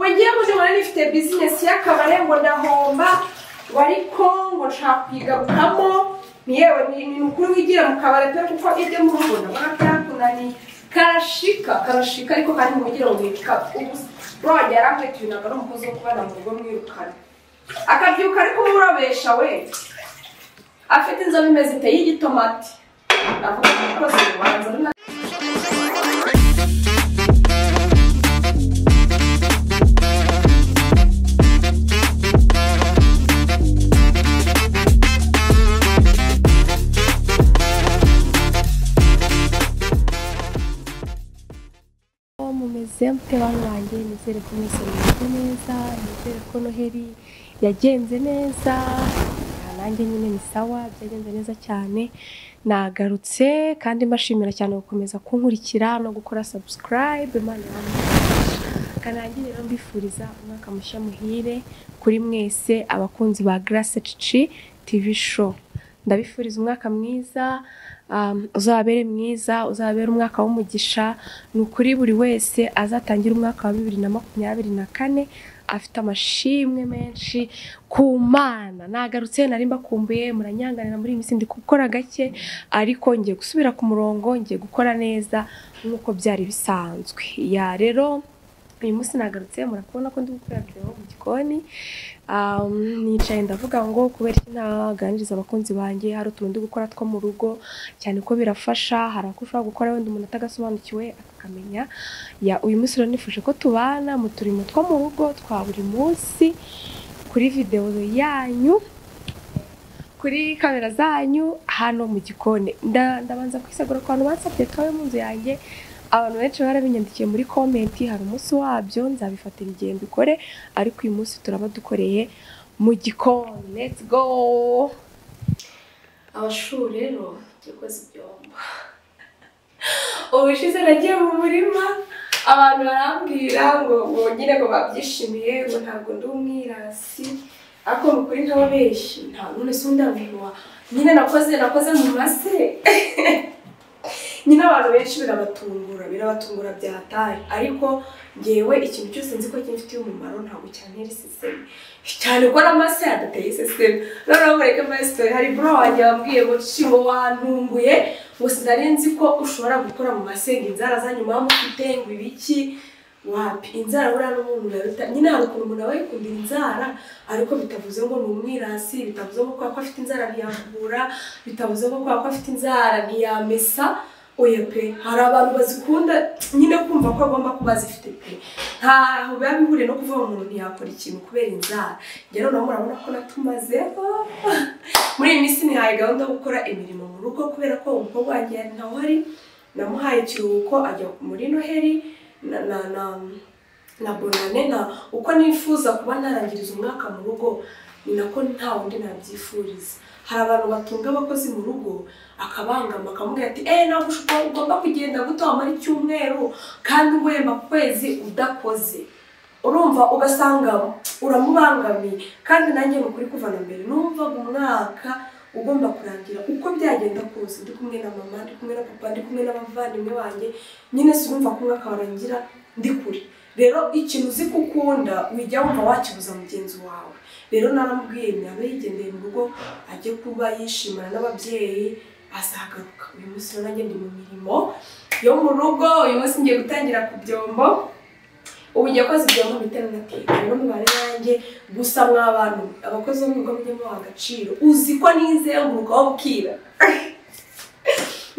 wagiye muje nkora nifite bizinesi y'akabare ngo ndahomba wari kongo nshaka kuyigarukamo yewe ni ni ukuri wigira mu kabare pe kuko ibyo murugo ndabona byakunaniye karashika karashika ariko kandi ntugire ngo wicika ubusa wajya yarankwetunaga n'umukozi wo kubana mu rugo mwirukana akabyuka ariko umurobesha we afite inzobe imeze iteye igitomati avuga umukozi wanjye ari na Uwo mumeze mute bantu banjye nizere ko mwese mumeze neza nizere ko noheri yagenze neza Ah, nanjye nyine ni sawa byagenze neza cyane nagarutse kandi mbashimira cyane gukomeza kunkurikira no gukora subscribe imana yamugisha kanangiye rero mbifuriza umwaka mushya muhire kuri mwese abakunzi ba Grace Cici TV show ndabifuriza umwaka mwiza um, uzababere mwiza uzababere umwaka w'umugisha ni ukuri buri wese azatangira umwaka wa bibiri na makumyabiri na kane afite amashimwe menshi ku mana nagarutse nari mbakumbuye muranyanganira muri iyi minsi ndi gukora gake ariko ngiye gusubira ku murongo ngiye gukora neza nk'uko byari bisanzwe ya rero uyu munsi nagarutse murakubona ko ndi gukorera video mu gikoni Um, nicaye ndavuga ngo kubera iki ntaganiriza abakunzi banjye hari utuntu ndi gukora two mu rugo cyane ko birafasha hari ako ushobora gukora wenda umuntu atagasobanukiwe akakamenya ya uyu munsi rero nifuje ko tubana mu turimo two mu rugo twa buri munsi kuri videwo yanyu kuri kamera zanyu hano mu gikoni Nda- ndabanza kwisagura ku bantu bansabye twabe mu nzu yanjye abantu benshi barabinyandikiye muri komenti hari umunsi wabyo nzabifatira igihe mbikore ariko uyu munsi turaba dukoreye mu gikoni let's go abashuri rero yakoze ibyombo ubushize nagiye mu murima abantu barambwira ngo ngo nyine ngo babyishimiye ngo ntabwo ndi umwirasi ariko mu kuri ntababeshyi nta none se undambirwa nyine nakoze nakoze mu mase nyine abantu benshi birabatungura birabatungura byataye ariko ngewe ikintu cyose nzi ko kimfitiye umumaro ntabwo cyantera isesemi cyane ko n'amase yadateye isesemi noneho mureke masitori hari bro wanjye wambwiye ngo shingo wantunguye ngo sinari nzi ko ushobora gukora mu masenga inzara zanyuma mufite ngo ibiki wapi inzara buriya n'umuntu naruta nyine hari ukuntu umuntu aba yikundira inzara ariko bitavuze ngo ni umwirasi bitavuze ngo kubera ko afite inzara ntiyavura bitavuze ngo kubera ko afite inzara ntiyamesa oya pe hari abantu bazikunda nyine kumva ko agomba kuba azifite pe ntaho biba bihuriye no kuvuga ngo umuntu ntiyakora ikintu kubera inzara rero nawe murabona ko natumazeho muri iyi minsi nihaye gahunda yo gukora imirimo mu rugo kubera ko umukobwa wanjye yari ntawe ari namuhaye ikiruhuko ajya muri noheri na na na na bonane na uko nifuza kuba narangiriza umwaka mu rugo ni nako nta wundi nabyifuriza hari abantu batunga abakozi mu rugo akabangama akamubwira ati eee ntabwo ushobora ugomba kugenda guto wamara icyumweru kandi uhemba ku kwezi udakoze urumva ugasanga uramubangamiye kandi nanjye ni ukuri kuvana mbere numvaga umwaka ugomba kurangira uko byagenda kose ndi kumwe na mama ndi kumwe na papa ndi kumwe n'abavandimwe banjye nyine sinumva ko umwaka warangira ndi kure rero ikintu uzi ko ukunda wijya wumva wakibuza mugenzi wawe rero naramubwiye nyabe yigendeye mu rugo ajye kuba yishimana n'ababyeyi azagaruka uyu munsi rero nanjye ndi mu mirimo yo mu rugo uyu munsi ngiye gutangira ku byombo ubu ngiye koza ibyombo bitari nateka rero mubare nanjye gusa mw'abantu abakozi bo mu rugo mujye mubaha agaciro uzi ko nizenguruka wabwira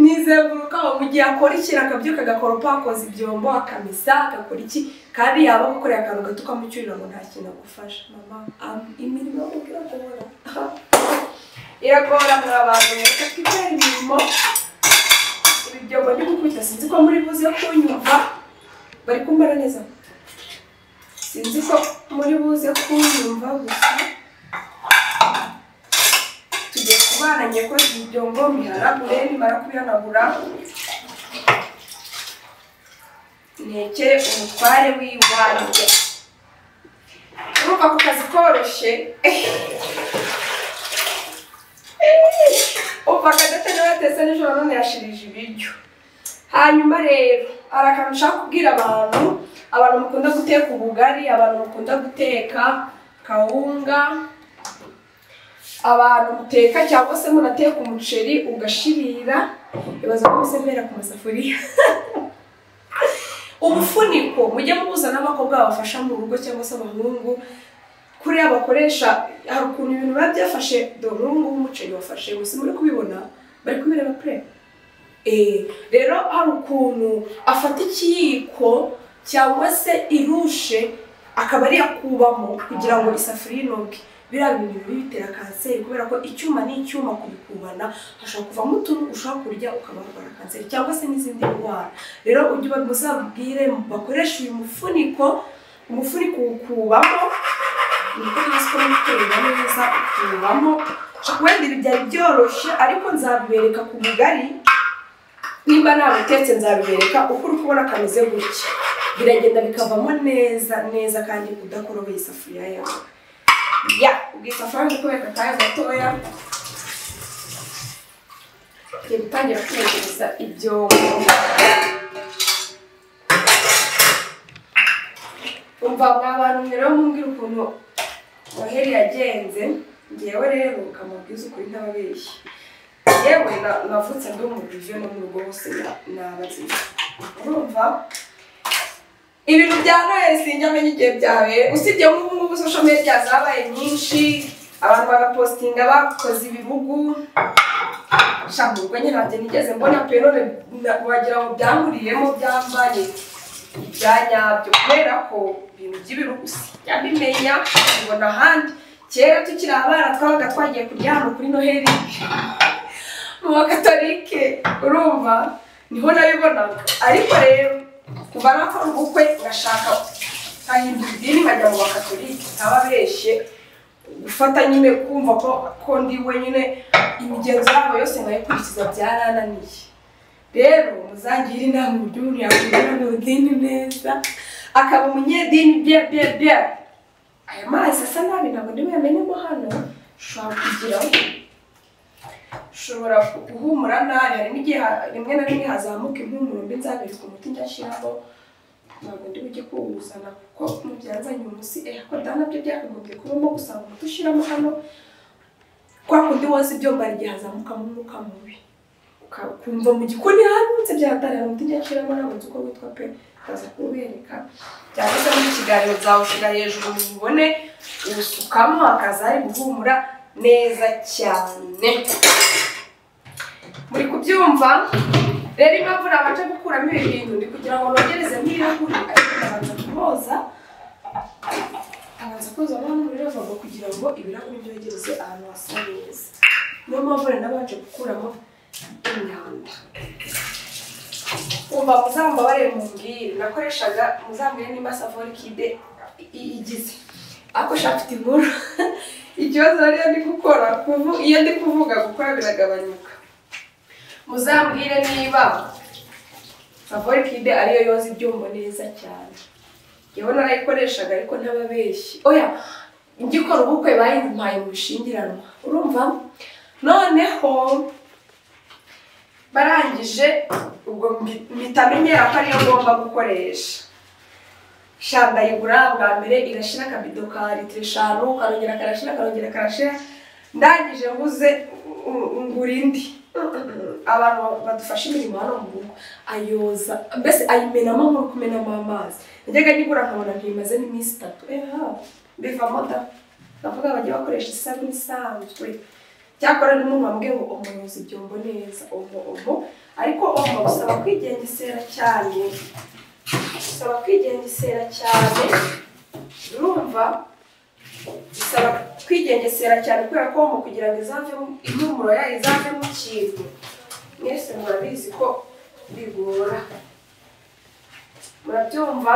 nizenguruka mu gihe akora ikintu akabyuka agakoropa akoza ibyombo akamesa agakora iki kandi yaba agukoreye akantu gato ukamucyurira ngo nta kintu agufasha mama am- imirimo iragora iragora muri abantu mwese twitera imirimo ibi byombo ndi gukubita sinzi ko muri buze kunyumva bari kumbara neza sinzi ko muri buze kunyumva gusa tugiye kubana ngiye koza ibyombo mihanagure nimara kubihanagura ntekere umutware w'iwanjye urumva ku kazi koroshye umva kadata niba yatetse nijoro none yashirije ibiryo hanyuma rero hari akantu ushaka kubwira abantu abantu mukunda guteka ubugari abantu mukunda guteka kawunga abantu muteka cyangwa se munateka umuceri ugashirira ibaza ko musemera ku masafuriya ubufuniko mujye mubuza n'abakobwa babafasha mu rugo cyangwa se abahungu kuriya bakoresha hari ukuntu ibintu biba byafashe dore ubu ngubu umuceri wafashe gusa muri kubibona bari kubireba pure Eh, rero hari ukuntu afata ikiyiko cyangwa se irushe akaba yakubamo kugira ngo isafuriya inoge biriya bintu bibi bitera kanseri kubera ko icyuma n'icyuma kubikubana hashobora kuvamo utuntu ushobora kurya ukaba warwara kanseri cyangwa se n'izindi ndwara rero ujye uba- muzabwire bakoresha uyu mufuniko umufuniko uwukubamo niko tuzi ko witera neza ukubamo wenda ibi byari byoroshye ariko nzabibereka ku bugari nimba nabutetse nzabibereka uko uri kubona kameze gutya biragenda bikavamo neza neza kandi udakoroboye isafuriya yawe ya ubwisafuriya uri kubeka akanya gatoya ugiye gutangira kutekereza ibyombo umva mwa bantu rero mumbwira ukuntu noheli yagenze ngewe rero ukamubwiza ukuri ntababeshya yewe na- navutse ndi umurivyo no mu rugo hose nabaziza urumva ibintu bya noheli sinjya amenya igihe byabereye usibye nk'ubu ngubu social media zabaye nyinshi abantu bagapostinga bakoze ibibugu shaka ubwo nyine ntabyo nigeze mbona pe none na- wagira ngo byankuriyemo byambanye ibya nyabyo kubera ko ibintu by'ibihugu sijya bimenya mbibona ahandi kera tukiri abana twabaga twagiye kuryama kuri noheli mu bakatorike urumva niho nabibonaga ariko rero kuva nakora ubukwe ngashaka nkahindura idini nkajya mu bakatorike ntababeshye gufata nyine kumva ko ko ndi wenyine imigenzo yabo yose nkayikurikiza byarananiye rero muzangire inama uburyo umuntu yakwirera mu idini neza akaba umunyedini bye bye bye aya mazi asa nabi ntabwo ndi buyamenemo hano ushobora kugiraho ushobora guhumura nabi hari n'igihe ha- rimwe na rimwe hazamuka impumuro mbi nzabirika umuti njya ashyiramo ntabwo ndi bujye kuwuzana kuko mu byanzanye umunsi eh ko da nabyo byakagombye kubamo gusanga umuti ushyiramo hano kwa kundi woza ibyomba igihe hazamukamo umwuka mubi Uka- ukumva mu gikoni hanutse byahatanira umuti njya ashyiramo nabunze uko witwa pe kaza kubereka cyangwa se mu kiganiro zawushyira hejuru mubone ubusukamo hakaza hari guhumura neza cyane muri kubyumva rero impamvu nabanje gukuramo ibi bintu ni kugira ngo nogereze nk'ibirahuri ariko nabanza kuboza abanza koza abantu muri lavabo kugira ngo ibirahuri byogereze ahantu hasa neza niyo mpamvu rero nabanje gukuramo imyanda umva muzambabare mumbwire nakoreshaga muzambwire nimba savori kide i- igize ariko shaka mfite inkuru ikibazo rero ndi gukora kuvu- iyo ndi kuvuga gukora biragabanyuka muzambwire niba favori kide ariyo yoza ibyumba neza cyane yewe narayikoreshaga ariko ntababeshyi oya ngikora ubukwe bayimpaye mu bishingiranwa urumva noneho barangije ubwo mbi- mpita menyera ko ariyo ngomba gukoresha sha ndayigura bwa mbere irashira akabido ka litiro eshanu karongera karashira karongera karashira ndangije nguze u- u- ngura indi abantu badufasha imirimo hano mu rugo ayoza mbese ayimenamo nkuri kumenamo amazi najyaga nyigura nkabona ntimaze n'iminsi itatu eha bivamo da ndavuga bajya bakoresha isabune isanzwe cyakora n'umuntu wambwiye ngo umuyobozi ibyombo neza omo omo ariko omo usaba kwigengesera cyane bisaba kwigengesera cyane urumva bisaba kwigengesera cyane kubera ko mu kugira ngo izavemo impumuro yayo izavemo ikintu mwese murabizi ko bigora murabyumva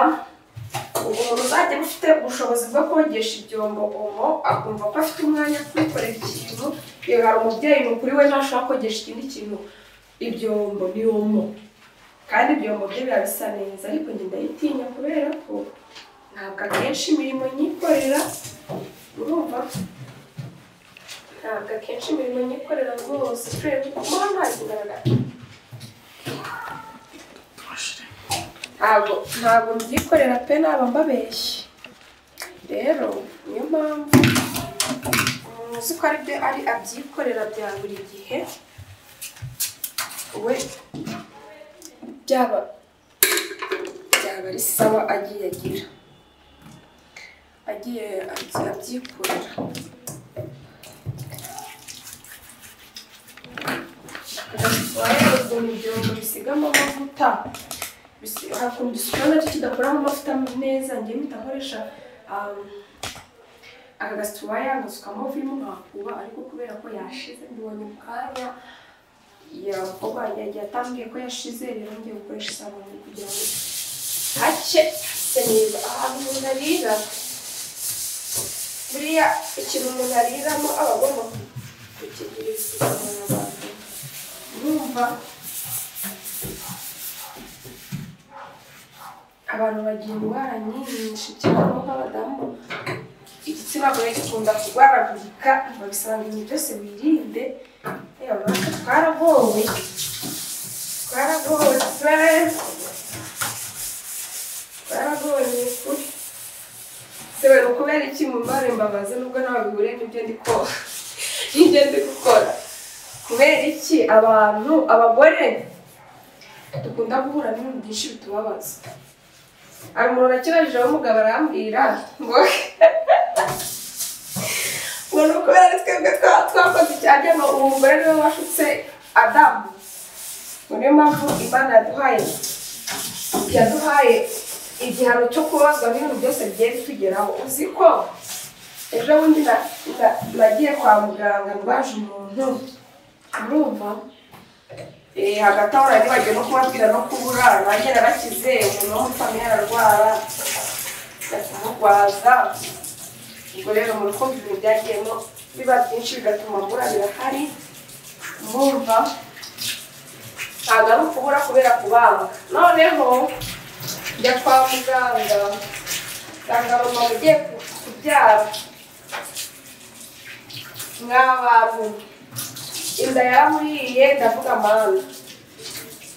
umuntu uzajya ufite ubushobozi bwo kogesha ibyombo omo akumva ko afite umwanya wo kwikorera ikintu yewe hari umubyeyi mukuru we ntashobora kogesha ikindi kintu ibyombo ni omo kandi ibyombo bye biba bisa neza ariko njye ndayitinya kubera ko ntabwo akenshi imirimo nyikorera urumva ntabwo akenshi imirimo nyikorera rwose turebe kuko hano hari kugaragara ntabwo ntabwo mbyikorera pe naba mbabeshye rero niyo mpamvu umuntu uzi ko ari byo ari abyikorera bya buri gihe we byaba byaba ari sawa agiye agira agiye abyi- abyikorera wayoza mu byombo bisigamo amavuta bisi- hakunda isuku nacyo kidakoramo amavuta neza njyewe mpita nkoresha um, aka gasuwaya ngasukamo vimo nkakuba ariko kubera ko yashize mbonye mu kanya yakoba yagiye atambwiye ko yashize rero ngiye gukoresha isabune kugira ngo hake hase neza ahantu umuntu arira buriya ikintu umuntu ariramo aba agomba kukigira isuku abantu urumva abantu bagira indwara nyinshi cyane nk'abadamu igitsina gore gikunda kurwaragurika biba bisaba ngo ibintu byose wirinde yewe natwe twaragowe twaragowe se twaragowe ni ukuri sewe ni ukubera iki mu mbare mbabaze nubwo nawe bihure n'ibyo ndi ko- n'ibyo ndi gukora kubera iki abantu abagore dukunda guhura n'ibintu byinshi bitubabaza hari umuntu nakibajije w'umugabo arambwira ngo ngo ni ukubera ari twebwe twaba twakoze cyane ngo ubu umugore niwe washutse adamu ngo niyo mpamvu imana yaduhaye yaduhaye igihano cyo kubabazwa n'ibintu byose bigiye bitugeraho uzi ko ejo bundi na- na- nagiye kwa muganga ndwaje umuntu urumva Eh, hagati aho nari bagiye no kubabwira no kubura nanjye narakize umuntu w'umupfami yararwara kumurwaza ubwo rero muri kumva ibintu byagiyemo biba byinshi bigatuma murabira hari mumva ntabwo ari ukubura kubera kubanga noneho njya kwa muganga nsanga mama ugiye ku- kubyara mwabantu inda yaramuriye ndavuga mana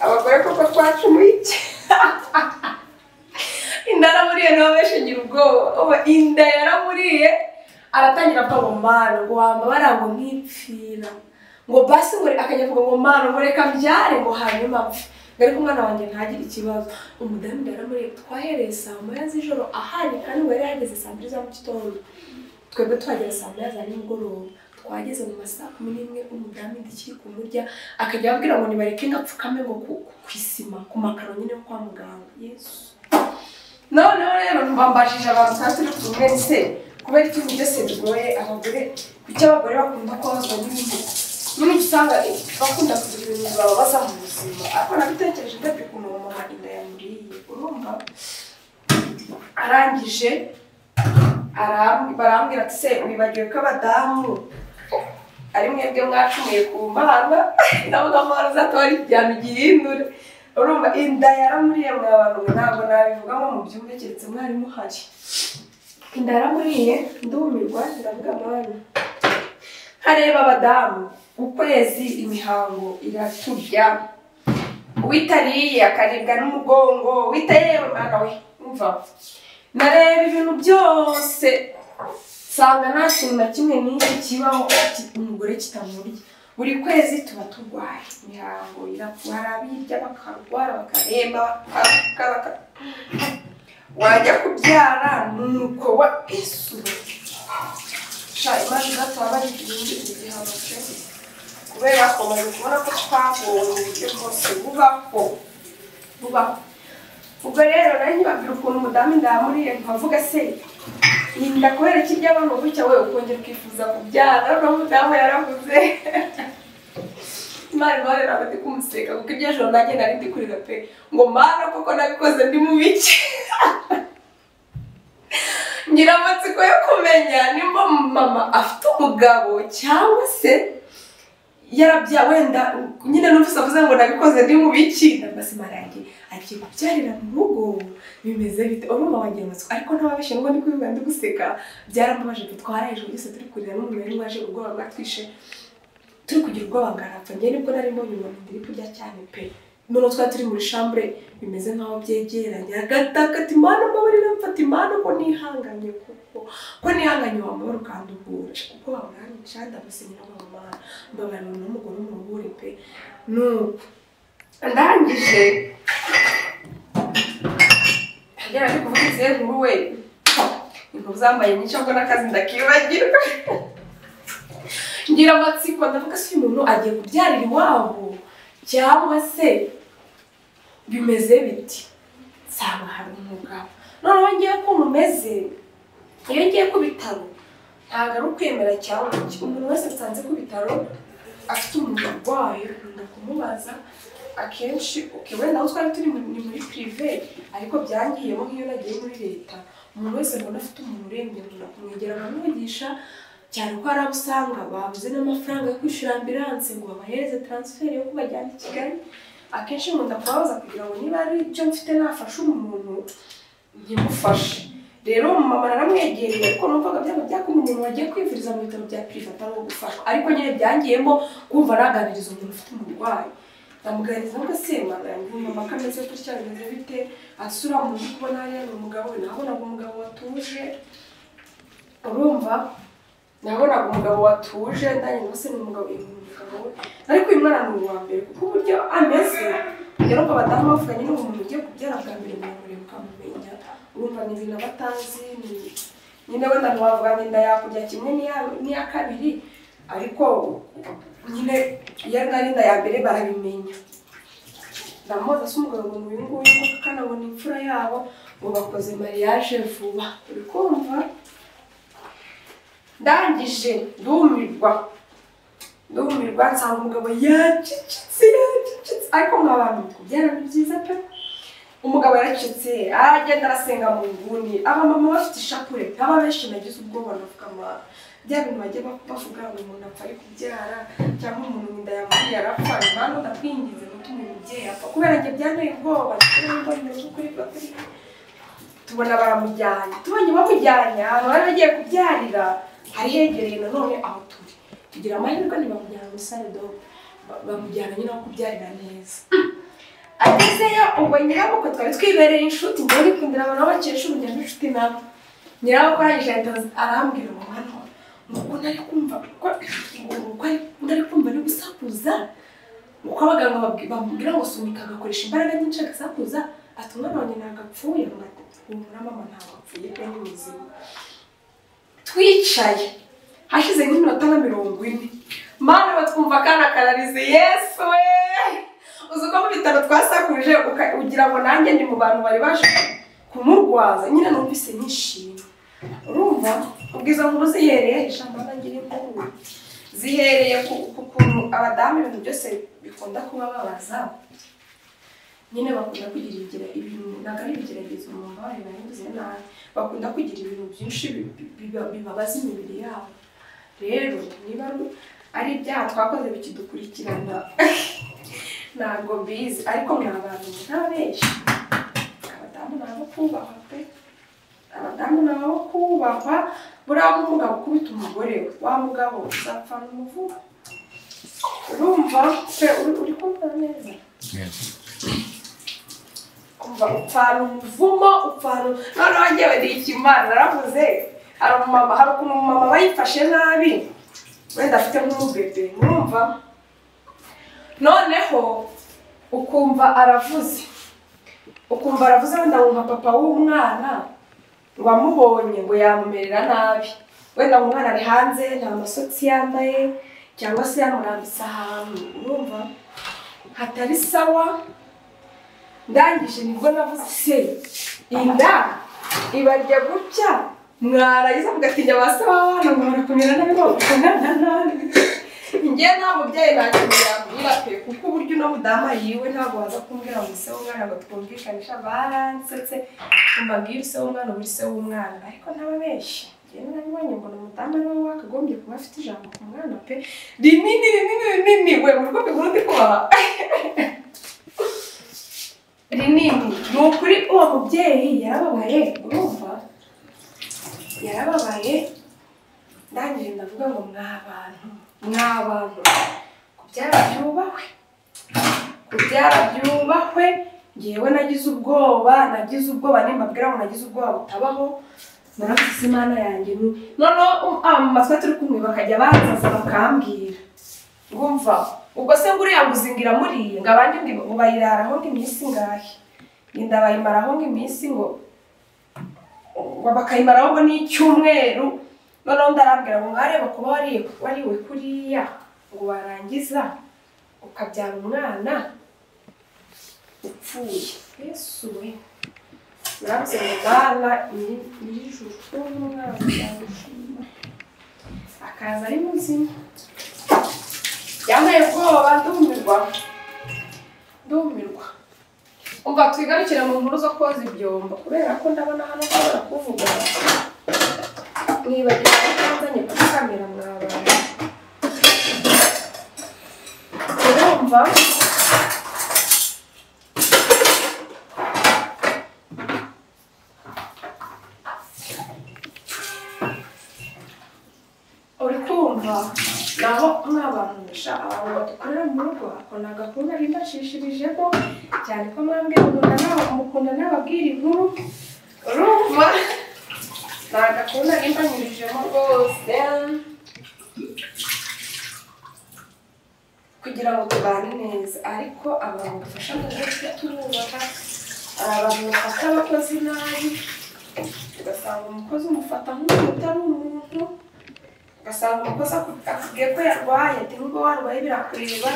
abagore koko twacumuye iki inda yaramuriye nawe beshagira ubwoba Oba, inda yaramuriye aratangira apfa ngo mana ngo wambabara ngo nkipfira ngo basi ngo akajya avuga ngo mana ngo reka mbyare ngo hanyuma apfe ngo ariko umwana wanjye ntagire ikibazo umudamu inda yaramuriye twahereye saa moya z'ijoro ahari kandi ngo yari yageze saa mbiri za mu gitondo twebwe tuhagera saa moya za nimugoroba twageze mu ma saa kumi n'imwe umudamu inda ikiri kumurya akajya ababwira ngo nibareke ngapfukame ngo ku, ku- ku isima ku makaro nyine yo kwa muganga yesu noneho rero mbambajije abantu twari turi kumwe se kubera ikintu byose bigoye abagore kuki abagore bakunda kubabazwa n'ibintu n'ubu usanga bakunda kugira ibintu bababaza mu buzima ariko nabitekereje ndabyo ukuntu uwo mama inda yamuriye urumva arangije aram- barambwira ati se wibagiwe ko abadamu ari mwebwe mwacumuye ku mana ndavuga ko wari uzatora igihano gihindure urumva inda yaramuriye mwa bantu mwe ntabwo nabivugamo mu byumba keretse mwari muhari inda yaramuriye ndumirwa ndavuga mana hareba abadamu ukwezi imihango iraturya uwitariye akaribwa n'umugongo wita yewe mwana we umva nareba ibintu byose nsanga nta kintu na kimwe n'iki kibaho ki- umugore kitamurya buri kwezi tuba turwaye imihango irapfa hari abirya bakarwara bakaremba bakaruka baka- wajya kubyara nuko wa esu sha imana izataba ari ibindi igihano pe kubera ko maze kubona ko twagowe uburyo bwose bubaho bubaho ubwo rero nanjye babwira ukuntu umudamu inda yamuriye nkavuga se inda kubera iki ry'abantu gutya wowe ukongera ukifuza kubyara noneho umudamu yaravuze imana imana ntabwo ndi kumuseka kuko iryo joro nanjye nari ndi kurira pe ngo mana koko nabikoze ndi mu biki ngira amatsiko yo kumenya nimba mama afite umugabo cyangwa se yarabya wenda nyine n'ubusa avuze ngo nabikoze ndi mu biki ndabasa marangi agiye kubyarira mu rugo bimeze bite urumva wagira amatsiko ariko ntababeshye ngo ndi kubivuga ndi guseka byarambabaje dutwara ijoro ryose turi kurira n'umuntu wari waje ubwoba bwatwishe turi kugira ubwoba ngarapfa njye nibwo nari mbonye umuntu ndiri kurya cyane pe noneho twari turi muri shambure bimeze nk'aho byegeranye agatakata imana mbabarira mfata imana ko nihanganye kuko ko nihanganye wamubara ukandugura kuko waburangisha ndamusinyira mu mana mbabarira noneho umugore umubure pe nuko ndangije agera ari kuvuga izihe nkuru we inkuru zambaye nyinshi ahubwo n'akazi ndakibagirwa ngira amatsiko ndavuga se uyu muntu agiye kubyarira iwabo cyangwa se bimeze biti nsaba hari umugabo noneho ngiye ko umumeze iyo ngiye ku bitaro ntabwo ari ukwemera cyangwa iki umuntu wese nsanze ku bitaro afite umuntu urwaye nkunda kumubaza akenshi uke wenda aho twari turi mu- ni muri pirive ariko byangiyemo nk'iyo nagiye muri leta umuntu wese mbona afite umuntu urembye nkunda kumwegera nkamwigisha cyane ko hari abo usanga babuze n'amafaranga yo kwishyura ambiranse ngo babahereze taransiferi yo kubajyana i Kigali akenshi nkunda kubabaza kugira ngo niba ari icyo mfite nafasha umuntu nkimufashe rero mama naramwegereye ariko numvaga byaba byakumye umuntu wagiye kwivuriza mu bitaro bya pirive atanga gufashwa ariko nyine byangiyemo kumva naganiriza umuntu ufite umurwayi ndamuganiriza ngo se mwana yanjye mama ko ameze gutya bimeze bite asura umuntu uri kubona hariya ni umugabo we nabonaga umugabo watuje urumva nabonaga umugabo watuje ndanjye ngo se ni umugabo uyu ni umugabo we ariko uyu mwana ni uwa mbere kuko uburyo ameze rero ngo abadamu bavuga nyine umuntu ugiye kubyara bwa mbere muremure ukamumenya urumva ni ibintu aba atazi ni- nyine wenda ntiwavuga ngo inda yakurya kimwe n'iya- n'iya kabiri ariko nyine iyo ari nka n'inda ya mbere barabimenya ndamubaza se umugabo ngo uyu nguyu kuko kanabona imfura yabo ngo bakoze mariage vuba uri kumva ndangije ndumirwa ndumirwa nsanga umugabo yacecetse yacecetse ariko nk'abantu kubyara ni byiza pe umugabo yaracitse agenda arasenga mu nguni abamama bafite ishapure baba benshi nagize ubwoba navuga ma bya bintu bagiye bak- bavuga ngo umuntu apfa ari kubyara cyangwa umuntu mu nda yamuriye arapfa impamvu ndakwingize gutuma umubyeyi apfa kubera njye byanteye ubwoba mbona ukuri bakuri tubona baramujyanye tubonye bamujyanye ahantu bari bagiye kubyarira hari hegereye nanone aho turi tugira amahirwe ntibamujyana muri sarido bamujyana nyine aho kubyarira neza agezeyo ubwo nyirabukwe twari twibereye inshuti njyewe nikundira abantu aho bakesha urugendo inshuti nabo nyirabukwe arangije ahita arambwira ngo hano ngo nari kumva ko ngo nari kumva ari gusakuza uko abaganga babwi- bamubwira ngo sunika agakoresha imbaraga nyinshi agasakuza ati umwana wanjye ntabwo apfuye ngo humura mama ntabwo apfuye pe ni muzima twicaye hashize nk'iminota nka mirongo ine mana batwumva akana kararize yesu we uzi uko mu bitaro twasakuje uka- ugira ngo nanjye ni mu bantu bari baje kumurwaza nyine numvise nishimye urumva ubwo izo nkuru zihereye ijambo nanjye n'inkuru zihereye ku ku kuntu abadamu ibintu byose bikunda kuba babaza nyine bakunda kugira igira ibintu ntabwo ari ibigeragezo umuntu aba yabibaze nabi bakunda kugira ibintu byinshi bi- bi- biba- bibabaza imibiri yabo rero niba ari- ari ibyaha twakoze bikidukurikirana ntabwo mbizi ariko mwa bantu ntabeshya abadamu ni abo kubahwa pe abadamu ni abo kubahwa buriya umugabo ukubita umugore we wa mugabo uzapfana umuvuba urumva pe uri- uri kumva neza umva upfana umuvumo upfana noneho njyewe ni ikimana naravuze hari umumama hari ukuntu umumama bayifashe nabi wenda afite nk'umubebe urumva noneho ukumva aravuze ukumva aravuze wenda wumva papa w'umwana wamubonye ngo yamumerera nabi wenda ngo umwana ari hanze nta masotsi yambaye cyangwa se yamurambitse ahantu urumva hatari sawa ndangije nibwo navuze se inda ibarya gutya mwarangiza mugatinya ba se w'abana ngo murakomera nabi mwakomera nabi njye nta mubyeyi nta kintu yambwira pe kuko uburyo uno mudamu yiwe ntabwo waza kumbwira ngo se w'umwana ngo twumvikanisha baransetse kumva ngiyo se w'umwana ubu se w'umwana ariko ntababeshya njye narabibonye mbona umudamu ari wowe wakagombye kuba afite ijambo ku mwana pe rinini rinini rinini we mu rwego rwo ndi kubaha rinini ni ukuri uwo mubyeyi yarababaye urumva yarababaye ndangije ndavuga ngo mwa bantu mwa bantu kubyara byubahwe byarabyubahwe ngewe nagize ubwoba nagize ubwoba nimbabwira ngo nagize ubwoba butabaho murabizi imana yanjye ni noneho um, aba mu matwi turi kumwe bakajya banzaza bakambwira urumva ubwo se nguriya nguzingira muriye ngo abandi ngo ngo bayiraraho ngo iminsi ngahe inda bayimaraho ngo iminsi ngo ngo bakayimaraho ngo n'icyumweru noneho ndarambwira ngo mwareba kuba wariye wariwe kuriya ngo warangiza ukabyara umwana upfuye yesu we murabizi ngo bwana nyiri- nyir'ijuru n'umwana yamushima akaza ari muzima yanteye ubwoba ndumirwa ndumirwa umva twigarukire mu nkuru zo koza ibyombo kubera ko ndabona hano nshobora kuvuga mwibagiwe ko nzanye kuri kamera mwabaye urumva uri kumva naho mwabantumisha abantu badukorera mu rugo hakonaga kuba nifashishirijemo cyane ko mwambwe mukunda nawe mukunda n'ababwira inkuru urumva ntaga kuba nifashishirijemo rwose kugira ngo tubane neza ariko abantu badufasha mu buryo tububaha hari abantu bafata abakozi nabi ugasanga umukozi umufata nk'umuntu utari umuntu ugasanga umukozi aku- akubwiye ko yarwaye ati nubwo warwaye birakureba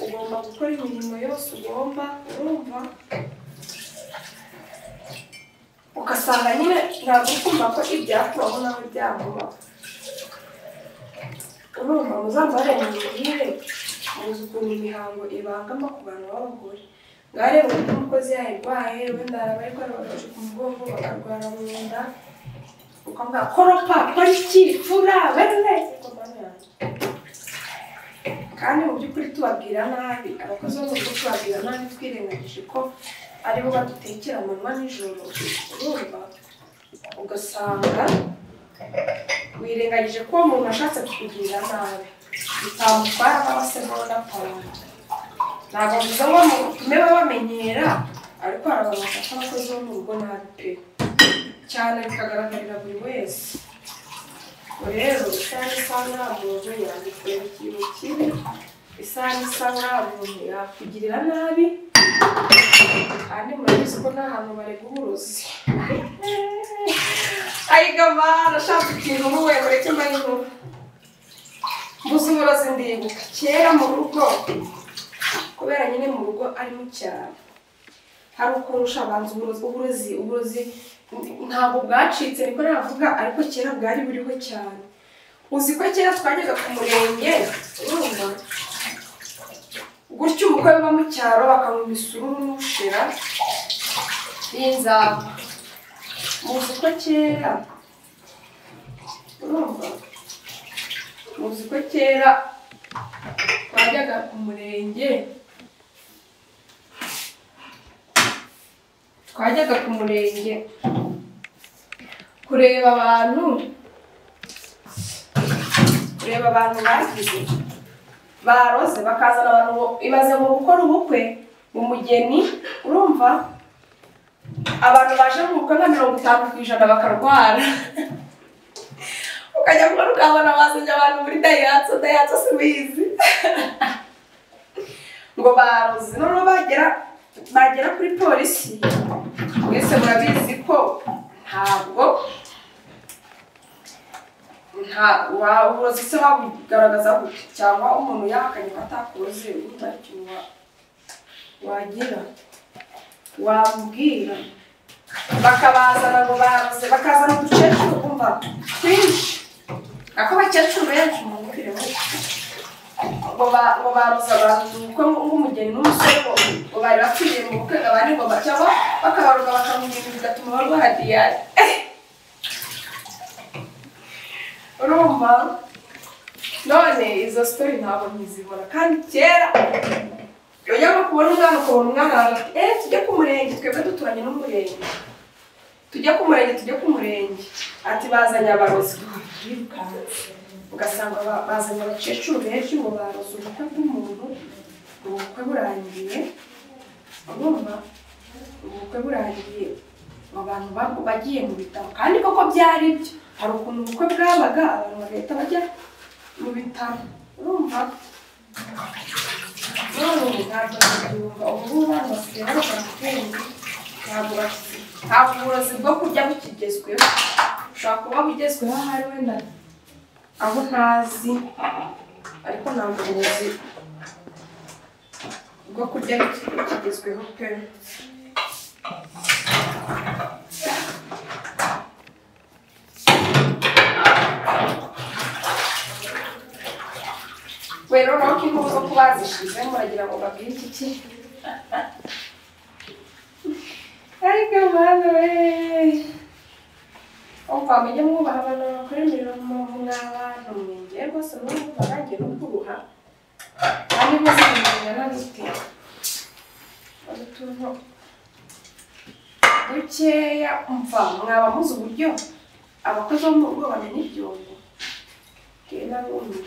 ugomba gukora imirimo yose ugomba urumva ugasanga nyine ntabwo kumva ko ibyakubaho nawe byakuba urumva muzambare mu mirire muzi ukuntu imihango ibangama ku bantu b'abagore ngaho rero uburyo umukozi yayirwaye wenda araba ariko arabafashe ku mugongo bakarwara mu nda ukavuga koropa kora iki fura bene kandi mu by'ukuri tubabwira nabi abakozi bo mu rugo tubabwira nabi twirengagije ko aribo badutekera amanywa nijoro urumva ugasanga wirengagije ko uwo muntu ashatse kukugirira nabi bitamutwara nk'abasemo n'abantu ntabwo mvuze ngo mutume babamenyera ariko hari abantu bafata abakozi bo mu rugo nabi pe cyane bikagaragarira buri wese rero isaha isa nta muntu yagukorera ikintu kibi isaha isa nta muntu yakugirira nabi kandi murabizi ko nta hantu barega uburozi ayiga mana ashaka ikintu uruwe mureke mbare inkuru mbuze uburozi ndibuka kera mu rugo kubera nyine mu rugo ari mu cyaro hari ukuntu ushabanza uburozi uburozi uburozi ntabwo bwacitse niko navuga ariko kera bwari buriho cyane uzi ko kera twajyaga ku murenge urumva gutyo umukwe wo mu cyaro bakamuha imisuru n'ushira y'inzamba muzi ko kera urumva muzi ko kera twajyaga ku murenge twajyaga ku murenge kureba abantu kureba abantu bagize baroze bakazana abantu ngo ibaze mu gukora ubukwe mu mugeni urumva abantu baje mu bukwe nka mirongo itanu ku ijana bakarwara ukajya kuba ukabona bazanye abantu muri dayihatsu dayihatsu sibizi ngo baroze noneho bagera bagera kuri polisi mwese murabizi ko ntabwo nta waburozi se wabugaragaza gute cyangwa umuntu yahakanye ko atakoze ubundi hari ikintu wa- wagira wamubwira bakabazana ngo baroze bakazana uducecuru kumva twinshi ako bakecuru benshi mu ngufire ngo ba- ngo baruza abantu ubukwe nk'umugeni n'umusore ngo ngo bari bapfiriye mu bukwe ngo abandi ngo bacyabo bakabaruka bakamugenda bigatuma barwara diyari urumva none izo sitori ntabwo nkizibona kandi kera ujya nko kubona umwana ukabona umwana wawe ati eee tujye ku murenge twebwe duturanye n'umurenge tujye ku murenge tujye ku murenge ati bazanye abarozi birukanse ugasanga ba- bazanye abakecuru benshi ngo baroze ubukwe bw'umuntu ubukwe burangiye urumva ubukwe burangiye abantu ba- bagiye mu bitaro kandi koko byari byo hari ukuntu ubukwe bwabaga abantu bagahita bajya mu bitaro urumva none ubu ntabwo babyumva ubu ngubu abana basigaye barokora ubwenge ntabwo bakizi ntabwo uburozi bwo kurya bukigezweho ushobora kuba bugezweho ahari wenda aho ntazi ariko ntabwo uburozi bwo kurya bukigezweho pe we rero ko inkuru zo kuba zishize muragira ngo babwire iki ki ariko mwana we umva mujye mwubaha abantu bakora imirimo mw'abantu mwinjiye rwose mwumva nanjye nukuruha kandi mwese mwingana n'ute utuntu dukeya umva mwaba muzi uburyo abakozi bo mu rugo bamena ibyombo bwira n'umiwe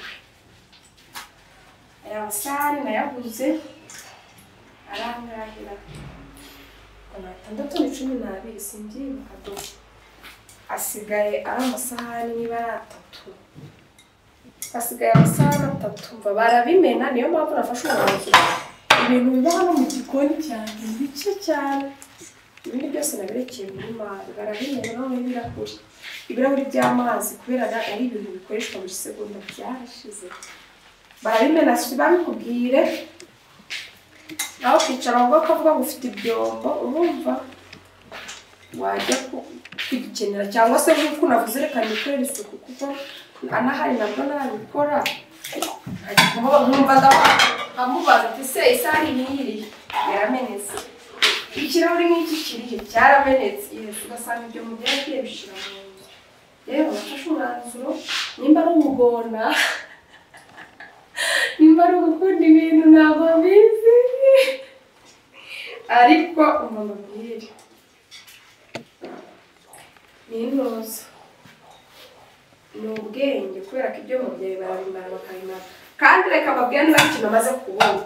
aya masare nayaguze arangahira magana atandatu na cumi n'abiri simbyibuka do asigaye ari amasahani n'ibara atatu hasigaye amasahani atatu mva barabimena niyo mpamvu nafashe umwanzuro ibintu biba hano mu gikoni cyane ni bike cyane ibindi byose nabirekeye muri mari barabimena noneho ibirahuri ibirahuri by'amazi kubera na- ari ibintu bikoreshwa buri segonda byarashize barabimena si babikubwire nawe ukicara mu bwoko bwo bufite ibyombo urumva wajya ku- kwikenera cyangwa se nk'uko navuze reka nikorere isuku kuko anahari nabwo nabikora nk'uba nkumvaga amubaza ati se isahani ntiyiriye yaramenetse ikirahuri nk'iki kirihe cyaramenetse yes ugasanga ibyo mugera agiye bishyira mu nzu rero nafashe umwanzuro nimba ari umugona nimba ari ugukunda ibintu ntabwo bizi ariko umama mbwire ni intuza ni ubwenge kubera ko ibyo mubyeyi barabimara bakabimara kandi reka babwire niba ikintu amaze kubona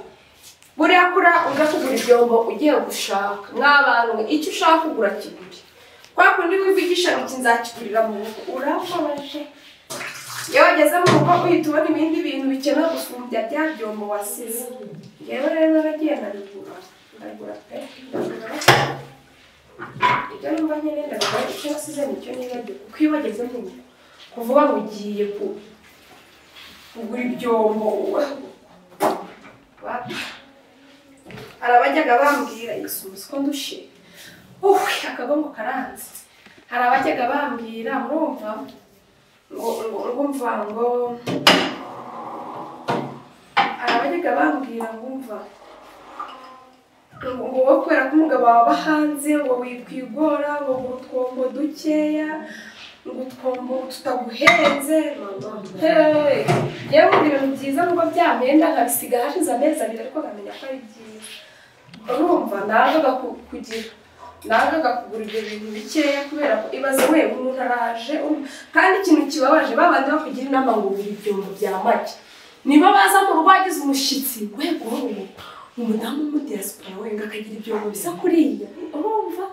buriya kura ujya kugura ibyombo ugiye gushaka mw'abantu mwe icyo ushaka kugura kigure kwa kundi wivugisha ngo iki nzakigurira mu rugo urababaje iyo wageze mu rugo uhita ubona ibindi bintu bikeneye gusumbya bya byombo wasize yewe rero naragiye ndabigura ndagura pe ndagura ibyo numva nyine ndagura icyo nasize nicyo nibagiwe kuko iyo wageze mu rugo kuvuga ngo ugiye ku- kugura ibyombo wa- harabajyaga bambwira isuzi ko ndushe uwe akagongo karanze hari abajyaga bambwira murumva ngo ngo ngo mva ngo hari abajyaga bambwira ngo mva ngo ngo wowe kubera ko umugabo waba hanze ngo wikwigora ngo ngo utwombo dukeya ngo utwombo tutaguhenze mama heee yewe ibintu byiza ngo byamenda nkabisiga hashize amezi abiri ariko nkamenya ko ari byiza urumva nagaga kugira nagaga kugura ibyo bintu bikeya kubera ko ibaze wewe umuntu araje um- kandi ikintu kibabaje babandi bakugira inama ngo ugure ibyombo bya make niba baza mu rugo wagize umushyitsi we guha uwo umudamu mu diaspora wenga akagira ibyombo bisa kuriya urumva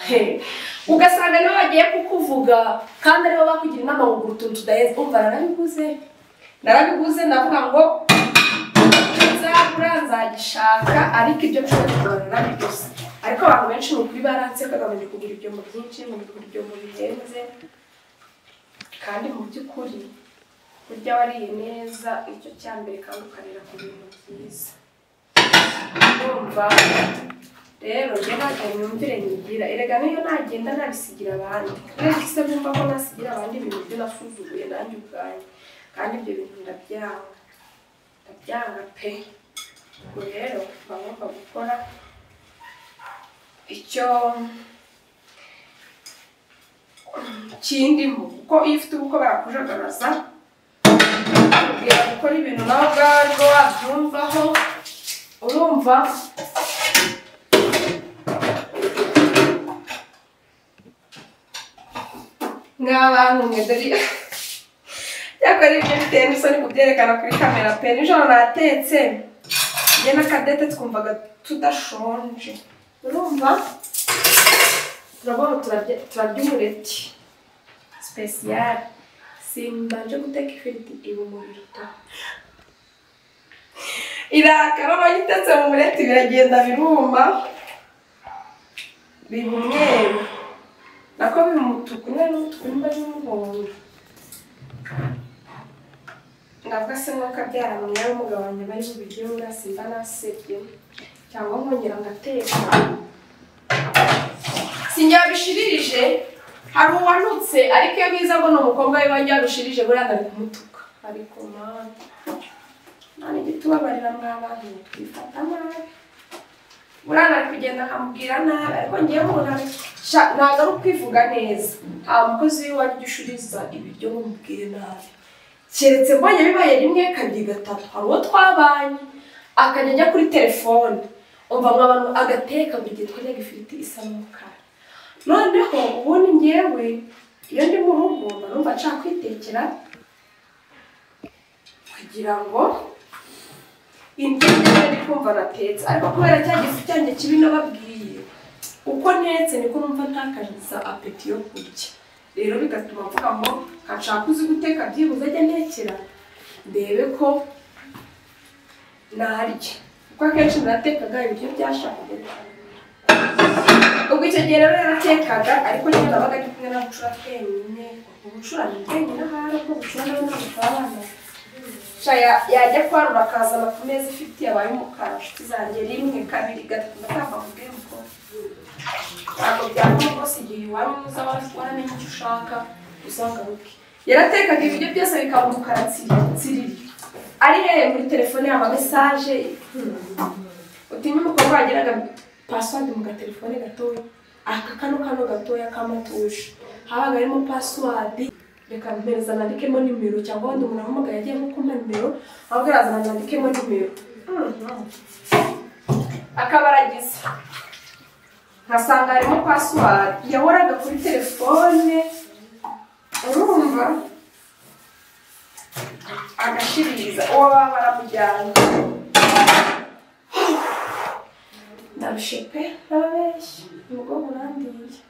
He. ugasanga nibo bagiye kukuvuga kandi aribo bakugira inama ngo ugura utuntu tudahenze umva narabiguze narabiguze ndavuga ngo nzagura nzagishaka ariko ibyo nshobora kugura narabiguze ariko abantu benshi ni ukuri baranze kagabanya kugura ibyombo byinshi ngo kugura ibyombo bihenze kandi mu by'ukuri burya wariye neza icyo cya mbere kandi ukarira ku bintu byiza urumva rero njye ntabwo myumvire nyigira erega niyo nagenda nabisigira abandi uretse se bumva ko nasigira abandi ibintu byo nasuzuguye nanjye ubwanjye kandi ibyo bintu ndabyanga ndabyanga pe ubwo rero mba ngomba gukora icyo kindimo kuko iyo ufite ubukwe barakujagaraza bakubwira gukora ibintu nawe ubwarwo wabyumvaho urumva nk'abantu mwe dore yakora ibyo biteye n'isoni kubyerekana kuri kamera pe nijoro natetse njye na kadete twumvaga tudashonje urumva turabona turarya turarya umureti sipesiyare simbanje guteka ifiriti iba umuriro da irakara noneho itetse mu mureti biragenda biruma biba umweru nako biba umutuku nyine n'umutuku nimba ari umuhondo ndavuga se nk'uko abyara mwe w'umugabo wanjye bari bubiryo ngasimba nasebye cyangwa nkongera ngateka sinyarushirije hari uwanutse ariko iyo biza ngo ni umukobwa we wanjye yarushirije buriya ndari kumutuka ariko mwana none jya utubabarira mw'abana twifata nabi buriya nari kugenda nkamubwira nabi ariko ngewe umuntu ntabwo ari ukwivuga neza nta mukozi w'iwanjye ujya ushiriza ibiryo ngo umubwire nabi keretse mbonye bibaye rimwe kabiri gatatu hari uwo twabanye akajya ajya kuri telefone umva mu abantu agateka buri gihe twaryaga ifiriti isa n'umukara noneho ubundi ngewe iyo ndi mu rugo mba numva nshaka kwitekera kugira ngo indyo ngewe ndi kumva natetse ariko kubera cya gifu cyanjye kibi nababwiye uko ntetse niko numva ntakagiza apeti yo kurya rero bigatuma mvuga ngo nshaka uzi guteka byibuze ajya ntekera ndebe ko narya kuko akenshi natekaga ibiryo byashakaga ubwo icyo gihe rero yaratekaga ariko nyine nabaga ari kumwe n'abucura twenyine ubucura ni twenyine ahari ubwo bucura nawe ntabwo abana yajya kwarura akazana ku meza ifite yabaye umukara inshuti zanjye rimwe kabiri gatatu ndatamba kubwira uko ntabwo byakora rwose igihe wari mwiza waramenye icyo ushaka uzagaruke yaratekaga ibiryo byose bikaba umukara tsiriri ari hehe muri telefone yaba mesaje utinye umukobwa wageraga pasiwadi mu gatelefone gatoya aka kano kano gatoya k'amatushe habaga harimo pasiwadi reka mpereza nandikemo nimero cyangwa wenda umuntu ahamagaye agiye nko kumpa nimero ahubwo yazana nandikemo nimero akaba aragize nkasanga harimo pasiwadi yahoraga kuri telefone urumva agashiriza uwo baba baramujyana ndarushe pe n'ababeshyi nibwo burandiye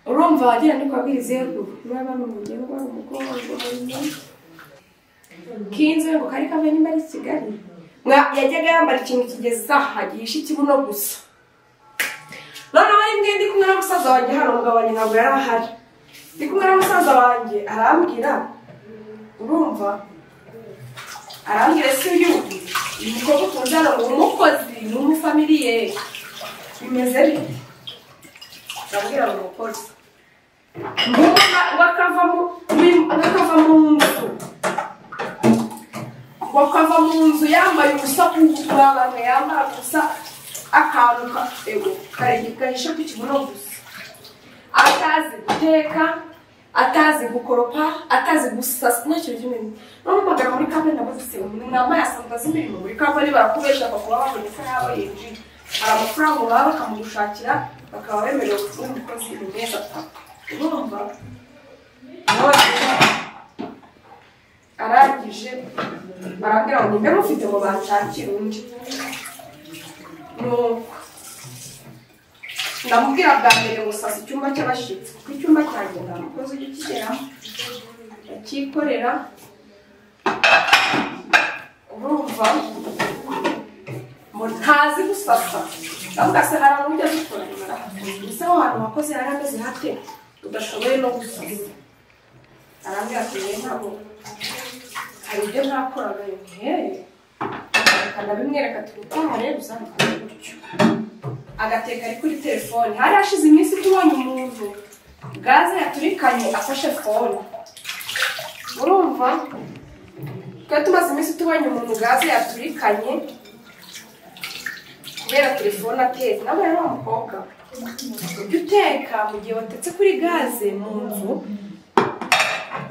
urumva wagira ni kwabwiriza ruguru niba bari umugengwa umugongo k'inzu ngo kari kave nimba ari i kigali yajyaga yambara ikintu kigeza aha gihishe ikibuno gusa noneho ari mwe ndi kumwe n'umusaza wanjye hano umugabo wanjye ntabwo yari ahari ndi kumwe n'umusaza wanjye arambwira urumva arambwira si uyu uyu mukobwa ukunze hano ni umukozi ni umufamiliye bimeze bite ndabwira ngo umukozi bakava mu nzu bakava mu nzu yambaye ubusa nk'uko abantu yambara gusa akantu gahishe ku kibuno gusa atazi guteka atazi gukoropa atazi gusasa nta kintu kimwe n'umugabo muri kampani nabo ziseba umuntu nambaye asanzwe azi imirimo muri kampani barakubesha bakaba babona ko yaba yinjiye hari amafaranga baba bakamugushakira bakaba bemerewe kuba umukozi mu mezi atatu urumva arangije barambwira ngo nimbe mufite ngo banshakire undi nuko ndamubwira bwa mbere gusasa icyumba cy'abashyitsi kuko icyumba cyanjye nta mukozi ujya ukigera akikorera urumva ntazi gusasa ndavuga se hari abantu ujya dukora gusa aho hantu wakoze yari ameze hate udashoboye no gusasa arambwira ati yewe ntabwo hari ibyo ntakoraga yewe ndabimwereka tugukora rero gusa ntabwo gutyo agateka ari kuri telefone hari hashize iminsi tubonye umuntu gaze yaturikanye afashe fone urumva twari tumaze iminsi tubonye umuntu gaze yaturikanye kubera telefone atetse nawe rero umukobwa ujya uteka mu gihe watetse kuri gaze mu nzu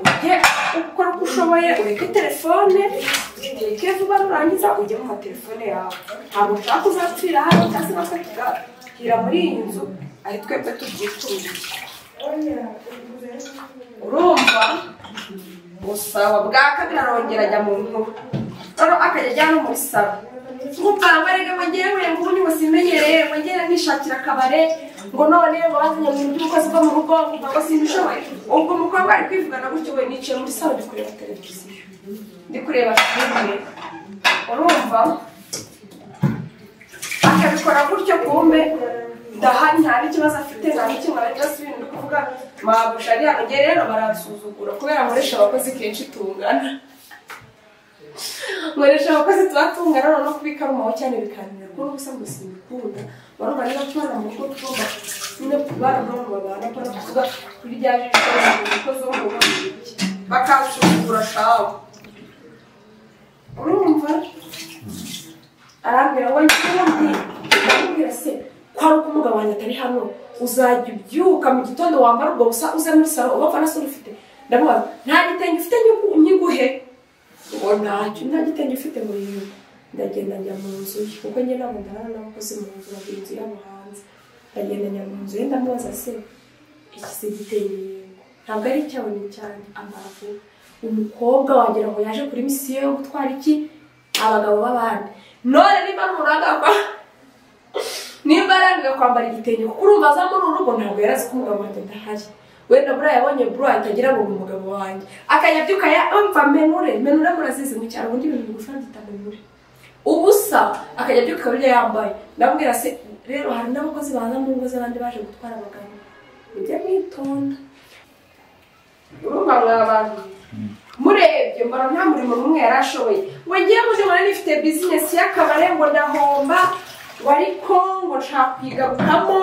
ujye ukora uko ushoboye ureke telefone ureke vuba nurangiza ujye mu matelefone yawe ntabwo ushaka uzapfira hano cyangwa se natwe tugahira muri iyi nzu ari twebwe tubyituriye urumva busaba bwaka birarongera ajya mu nkuru noneho akajya ajya no muri salo nk'ubwambare rege mwongere mwe ngo ubundi musimenyereye mwongere nkishakira akabare ngo none ngo bazanye mu by'ubukozi bwo mu rugo ngo ngo simbishoboye ubwo umukobwa ari kwivugana gutyo we nicaye muri salo ndi kureba televiziyo ndi kureba filime urumva akabikora gutyo kumbe ndahari nta n'ikibazo afite nta n'ikimara cyose ibintu ndi kuvuga mwabuja ariya mugere rero baransuzugura kubera nkoresha abakozi kenshi tungana nkoresha abakozi tuba tungana noneho kubika ari umuhoho cyane bikananirwa n'ubu usa ngo simbikunda barumva niba tubana mu rugo tugomba nyine kubana no mu babana kubona tuvuga kuri rya jisho umukozi wo mu rugo bakansuzugura shawe urumva arambwira ngo njyewe ndamubwira se kwari uko umugabo wanjye atari hano uzajya ubyuka mu gitondo wambara ubwo busa uze muri salo uba ufana se ufite ndamubaza nta gitenge ufite nyigu- nyiguhe ngo ntacyo nta gitenge ufite ngo yiwe ndagenda njya mu nzu ye kuko njye ntabwo ndarara n'abakozi mu nzu bagira inzu yabo hanze ndagenda njya mu nzu ye ndamubaza se iki se gitenge yego ntabwo ari icyawe ni icyanjye amaravu umukobwa wagira ngo yaje kuri misiyo yo gutwara iki abagabo b'abandi none niba nturagakwa nimba arangiza kwambara igitenge kuko urumva aza muri uru rugo ntabwo yari azi ko umugabo wanjye adahari wenda buriya yabonye buru atagira ngo ni umugabo wanjye akayabyuka yumva menure menure murazizi mu cyaro ubundi ibintu bigufi byita menure ubusa akajya abyuka burya yambaye ndabwira se rero hari n'abakozi baza mu ngo z'abandi baje gutwara abagabo mujye mwitonda urumva mwa bantu murebye mbona nta murimo n'umwe yari ashoboye ngo ngiye muri mbona nifite bizinesi y'akabare ngo ndahomba ngo ariko ngo nshaka kuyigarukamo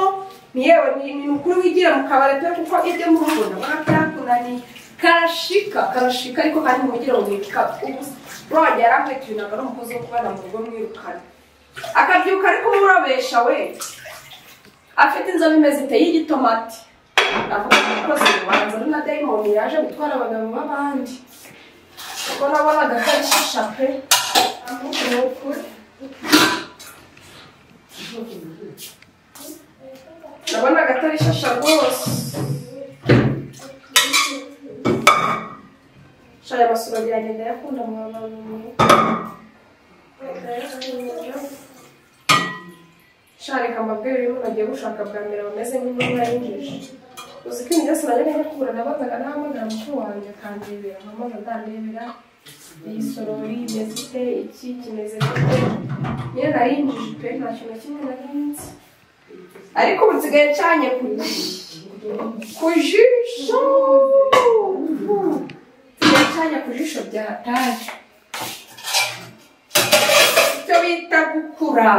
ni yewe ni ni ukuri wigira mu kabare pe kuko ibyo muri ubu ndabona byakunaniye karashika karashika ariko kandi ntugire ngo wika ubu rwajya yari akwiye tuyinaga n'umukozi wo kubana mu rugo mwirukana akabyuka ariko umurobesha we afite inzobe imeze iteye y'igitomati avuga ko umukozi ubanza ari na dayimoni yaje gutwara abagabo b'abandi kuko nabonaga ko ari shisha pe ni ukuri nabonaga atari shisha rwose shaya amasura biragenda yakunda mu shareka amabwire y'umuntu agiye gushaka bwa mbere bameze nk'intumwa yinjije uzi ko ibintu byose najyaga nkukura nabazaga nahamagara mukuru wanjye akandebera mpamvu atandebera iyi sorori imeze ite iki kimeze gute nyine nari njije pe nta kintu na kimwe nari nzi ariko ubu nsigaye ncanye ku ku jisho nsigaye ncanye ku jisho bya taje icyo bita gukura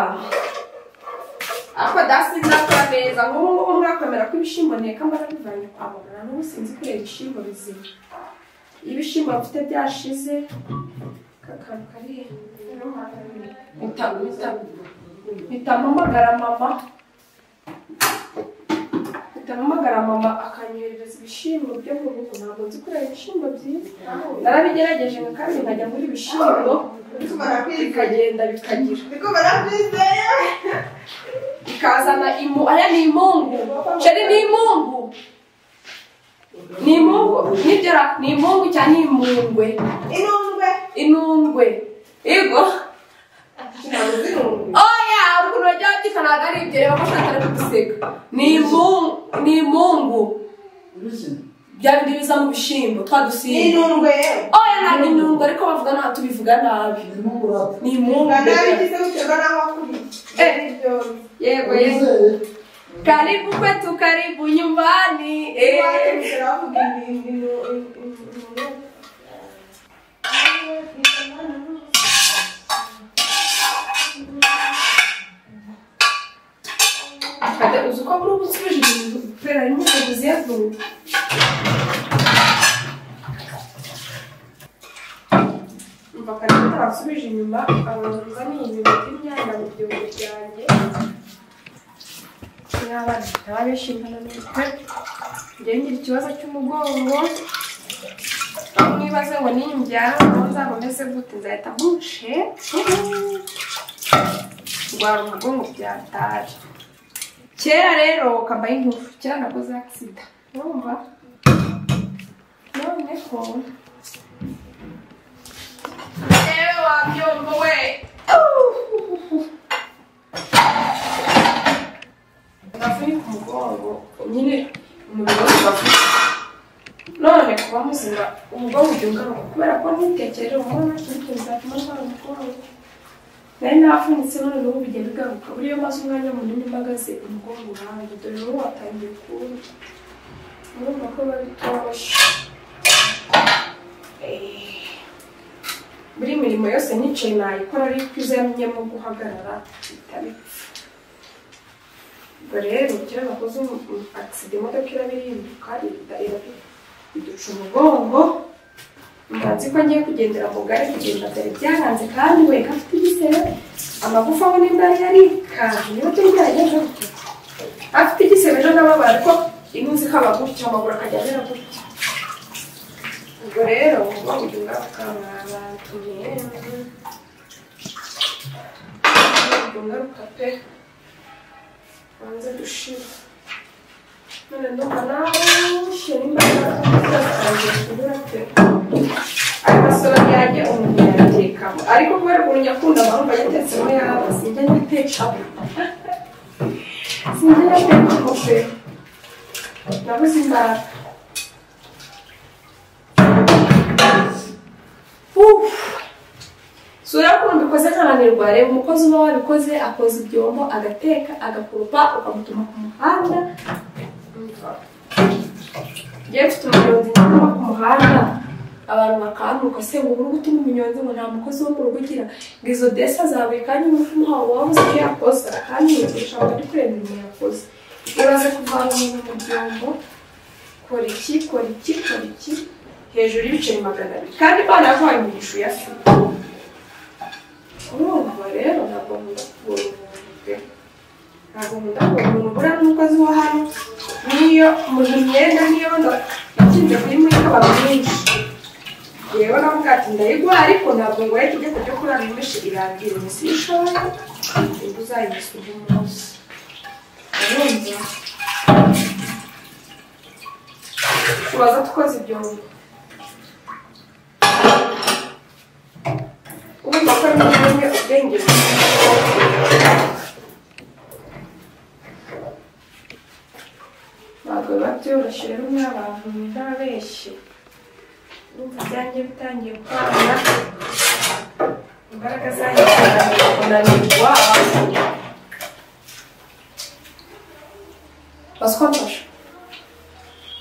ariko dasi nzakora neza nk'ubu ngubu mwakwemera ko ibishyimbo nteka mbona bivanye kwa muganga n'ubu sinzi kureba ibishyimbo bizima iyo ibishyimbo mfite byashize aka kantu kari hejuru mpitampamagara mama mpitampamagara mama akanyoherereza ibishyimbo byo mu rugo ntabwo nzi kureba ibishyimbo byiza narabigerageje kandi nkajya muri ibishyimbo bikagenda bikagira ikazana imu aya ni imungu ceri ni imungu ni imungu nibyora ni imungu cyangwa ni imungwe inundwe yego oya ukuntu bagiye bagikanaga ari ibyo reba ko ushaka ari kuguseka ni imungu ni imungu bya bindi biza mu bishyimbo twa dusimba oya ntabwo inundwe ariko bavuga nta tubivuga nabi ni imungu yego yego karibu kwetu karibu nyumbani eh. Kade uzi ko muri ubu nsubije ibintu kubera harimo umukozi yavuye umva karibu utansubije inyuma abanza ni ibintu by'imyanda mu byombo byanjye n'abana baba bishingana n'umutwe njye ngira ikibazo cy'umugongo aho mwibaze ngo nimbyara aho nzaba meze gute nzahita mushe ndwara umugongo byataje kera rero kambaye ingufu kera nakoze akisida urumva noneho wabyumva we navunika umugongo nyine umubiri wose urafite none kuba muzima umugongo ujya ugaruka kubera ko ntitekereje umubona ikintu zatuma ndwara umugongo nari navunitse none n'ubu bijya bigaruka buriya maze umwanya munini mpagaze umugongo urangiye dore ubu watangiye kuwumva urumva ko biba bitoroshye Eh, buri mirimo yose nicaye nayikora ariko izamenyemo guhagarara itabipfa ubwo rero kera nakoze agisida imodoka irabirimbuka iduca umugongo mba nzi ko ngiye kugendera mu gare kugenda byari byaranze kandi we gafite igisebe amagufa aho nimba yari yarikanje niba byari byaragenze gutya afite igisebe ejo ndababara ariko ino nzi ko aba gutya amaguru akajya amera gutya ubwo rero uba ujya abantu yewe ubwo ngaruka pe banze dushira none ndumva nawe ushyira imbaraga zatangiye kunyura pe ariko sora yanjye umuntu yatekamo ariko kubera ukuntu nyakunda mpamvu yatetsemo yaba sinjya ngitekamo sinjya ngitekamo pe nabuze imbaraga sura y'ukuntu ubikoze nkananirwa reba umukozi uba wabikoze akoza ibyombo agateka agakurupa ukamutuma ku muhanda ngewe mfite umunyonzi nyakubahwa ku muhanda abantu bakanguka se ngo uri gutuma umunyonzi ngo nta mukozi wo mu rugo ugira ngo izo desa zawe kandi umufumu wawe waba uzi icyo yakoze kandi yigisha abari kureba imirimo yakoze uraza kuvana umuntu mu byombo kora iki kora iki kora iki hejuru y'ibiceri magana abiri kandi banavuye mu gishu ya fi urumva rero ntabwo nkunda kubura umuntu pe ntabwo nkunda kubura umuntu buriya n'umukozi wo hano niyo umuntu imyenda niyo ndakinze kuri muri abantu benshi rero navuga ati ndayigwa ariko ntabwo ngoye tujya kujya kurara imbeshi irangira iminsi y'ishora ubwo uzayimesa undi munsi urumva tubaza tukoze ibyombo urumva ko nimwe ubwenge ntabwo biba byoroshye rero mw'abantu ntababeshye urumva ibyanjye bitangiye kwanga imbaraga zanjye zitangiye kunanirwa baswa mfasha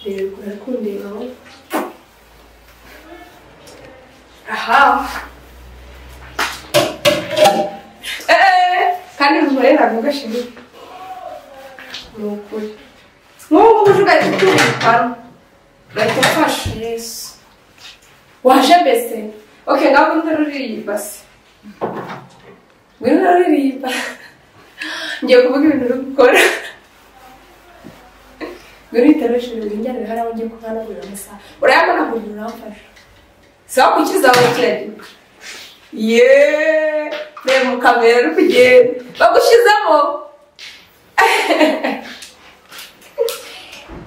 reba ukuntu ari kundeba wowe aha Eh, kandi umugore ntabwo gashize ni ukuri nk'ubu ngubu uje ugahita utubikamo ugahita ufasha yesu waje mbese ok ngaho ngwino ruririmba se ngwino ruririmba ngiye kuvuga ibintu uri gukora ngwino itaroshije ibinjyanire hariya ugiye kuhanagurira amasaha urayabona ngo umuntu uramfasha si aho kukiza wawe kiragira yeee reba mu kamera uri kugenda bagushizemo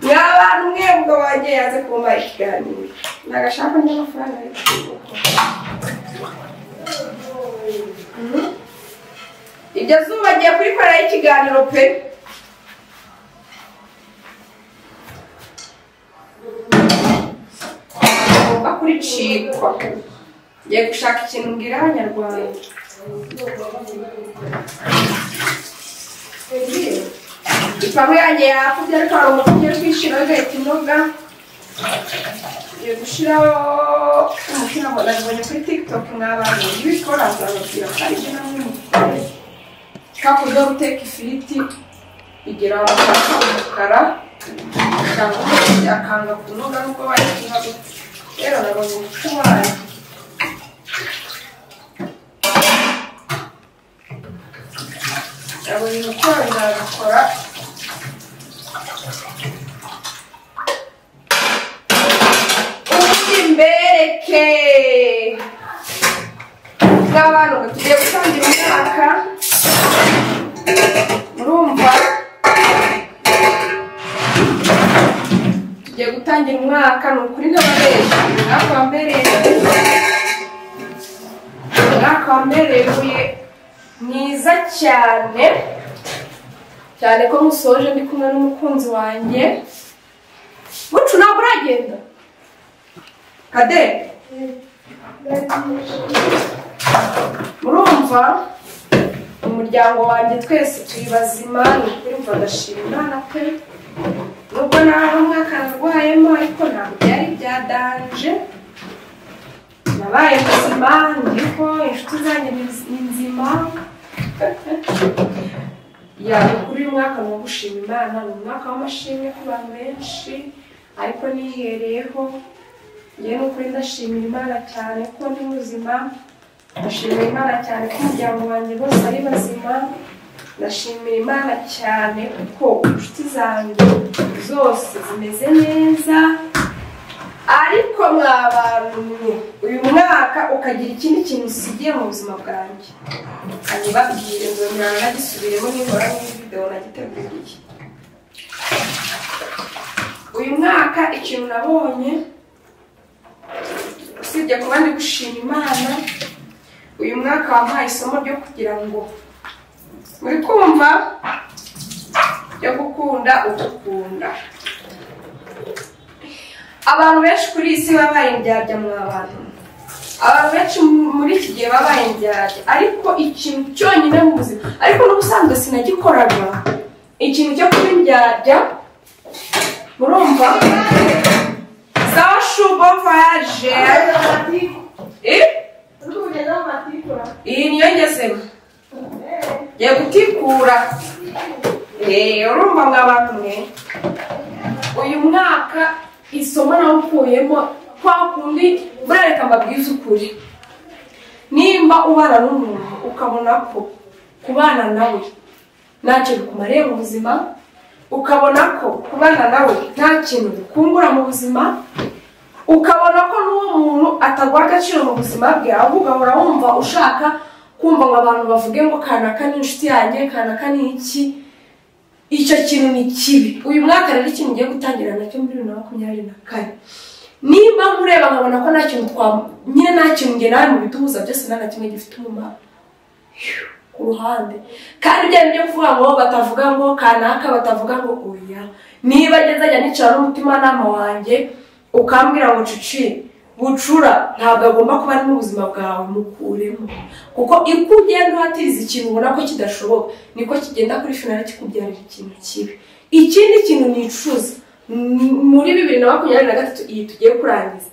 ni abantu mwebwe wanjye yaze kumva ikiganiro nagashaka n'amafaranga ari ibyo zuba agiye kurikoreraho ikiganiro pe ngomba kuricikwa ngiye gushaka ikintu mbwira abanyarwanda ipamu yanjye yakubye ariko hari umuntu ugiye kwishyura agahita inoga ngiye gushyiraho umupira ngo nabibonye kuri tiktok mwabantu ibikora azababwira ko ari ibyo namwe mukore ka kurya guteka ifiriti igira abafasha umukara cyangwa akanga kunoga nubwo bari kunoga rero nabonye umuco wayo yabonye umukorera agakora ubundi mbereke bw'abantu ngo tugiye gutangira umwaka murumva tugiye gutangira umwaka ni ukuri n'ababereje natwe mbereye umwaka wamerewe mwiza cyane cyane ko musoje ndi kumwe n'umukunzi wanjye bucu ntabwo uragenda kadere murumva umuryango wanjye twese turi bazima ni ukuri mva ndashima imana pe nubwo naho umwaka narwayemo ariko ntabwo byari byadanje nabaye muzima ndiho inshuti zanjye ni ni nzima ya ni ukuri uyu mwaka ni ugushima imana ni umwaka w'amashimwe ku bantu benshi ariko nihereyeho njyewe ni ukuri ndashimira imana cyane ko ndi muzima ndashimira imana cyane ko umuryango wanjye bose ari bazima ndashimira imana cyane kuko inshuti zanjye zose zimeze neza ariko mwa bantu mwe uyu mwaka ukagira ikindi kintu usigiye mu buzima bwanjye nkabibabwire ngo uyu mwana nagisubiremo nibura muri videwo nagiteguriye uyu mwaka ikintu nabonye usibye kuba ndi gushima imana uyu mwaka wampaye isomo ryo kugira ngo muri kumva ryo gukunda ugukunda abantu benshi kuri iyi si babaye indyarya mu abantu abantu benshi mu- muri iki gihe babaye indyarya ariko ikintu cyonyine mu buzima ariko n'ubusanzwe sinagikoraga ikintu cyo kuba indyarya murumva sawa shubo voyage Eh? iyi niyo ngezemo ngiye gutikura Eh, urumva mwa bantu mwe uyu mwaka isomo nawukuyemo kwa kundi burareka mbabwize ukuri nimba ubana n'umuntu ukabona ko kubana nawe ntacyo bikumariye mu buzima ukabona ko kubana nawe nta kintu bikungura mu buzima ukabona ko n'uwo muntu ataguha agaciro mu buzima bwe ahubwo ugahora wumva ushaka kumva ngo abantu bavuge ngo kanaka ni inshuti yanjye kanaka ni iki icyo kintu ni kibi uyu mwaka rero ikintu ugiye gutangira nacyo muri bibiri na makumyabiri na kane niba nkureba nkabona ko nta kintu twa nyine nta kintu njye nawe mu biduhuza byose nta na kimwe gifite umumaro ku ruhande kandi ibyo ari byo kuvuga ngo batavuga ngo kanaka batavuga ngo oya niba ageze ajya nicara n'umutimanama wanjye ukambwira ngo cuci bucura ntabwo agomba kuba ari mu buzima bwawe mukuremo kuko uko ugenda uhatiriza ikintu ubona ko kidashoboka niko kigenda kuri finali kikubyarira ikintu kibi ikindi kintu nicuza m- muri bibiri na makumyabiri na gatatu iyi tugiye kurangiza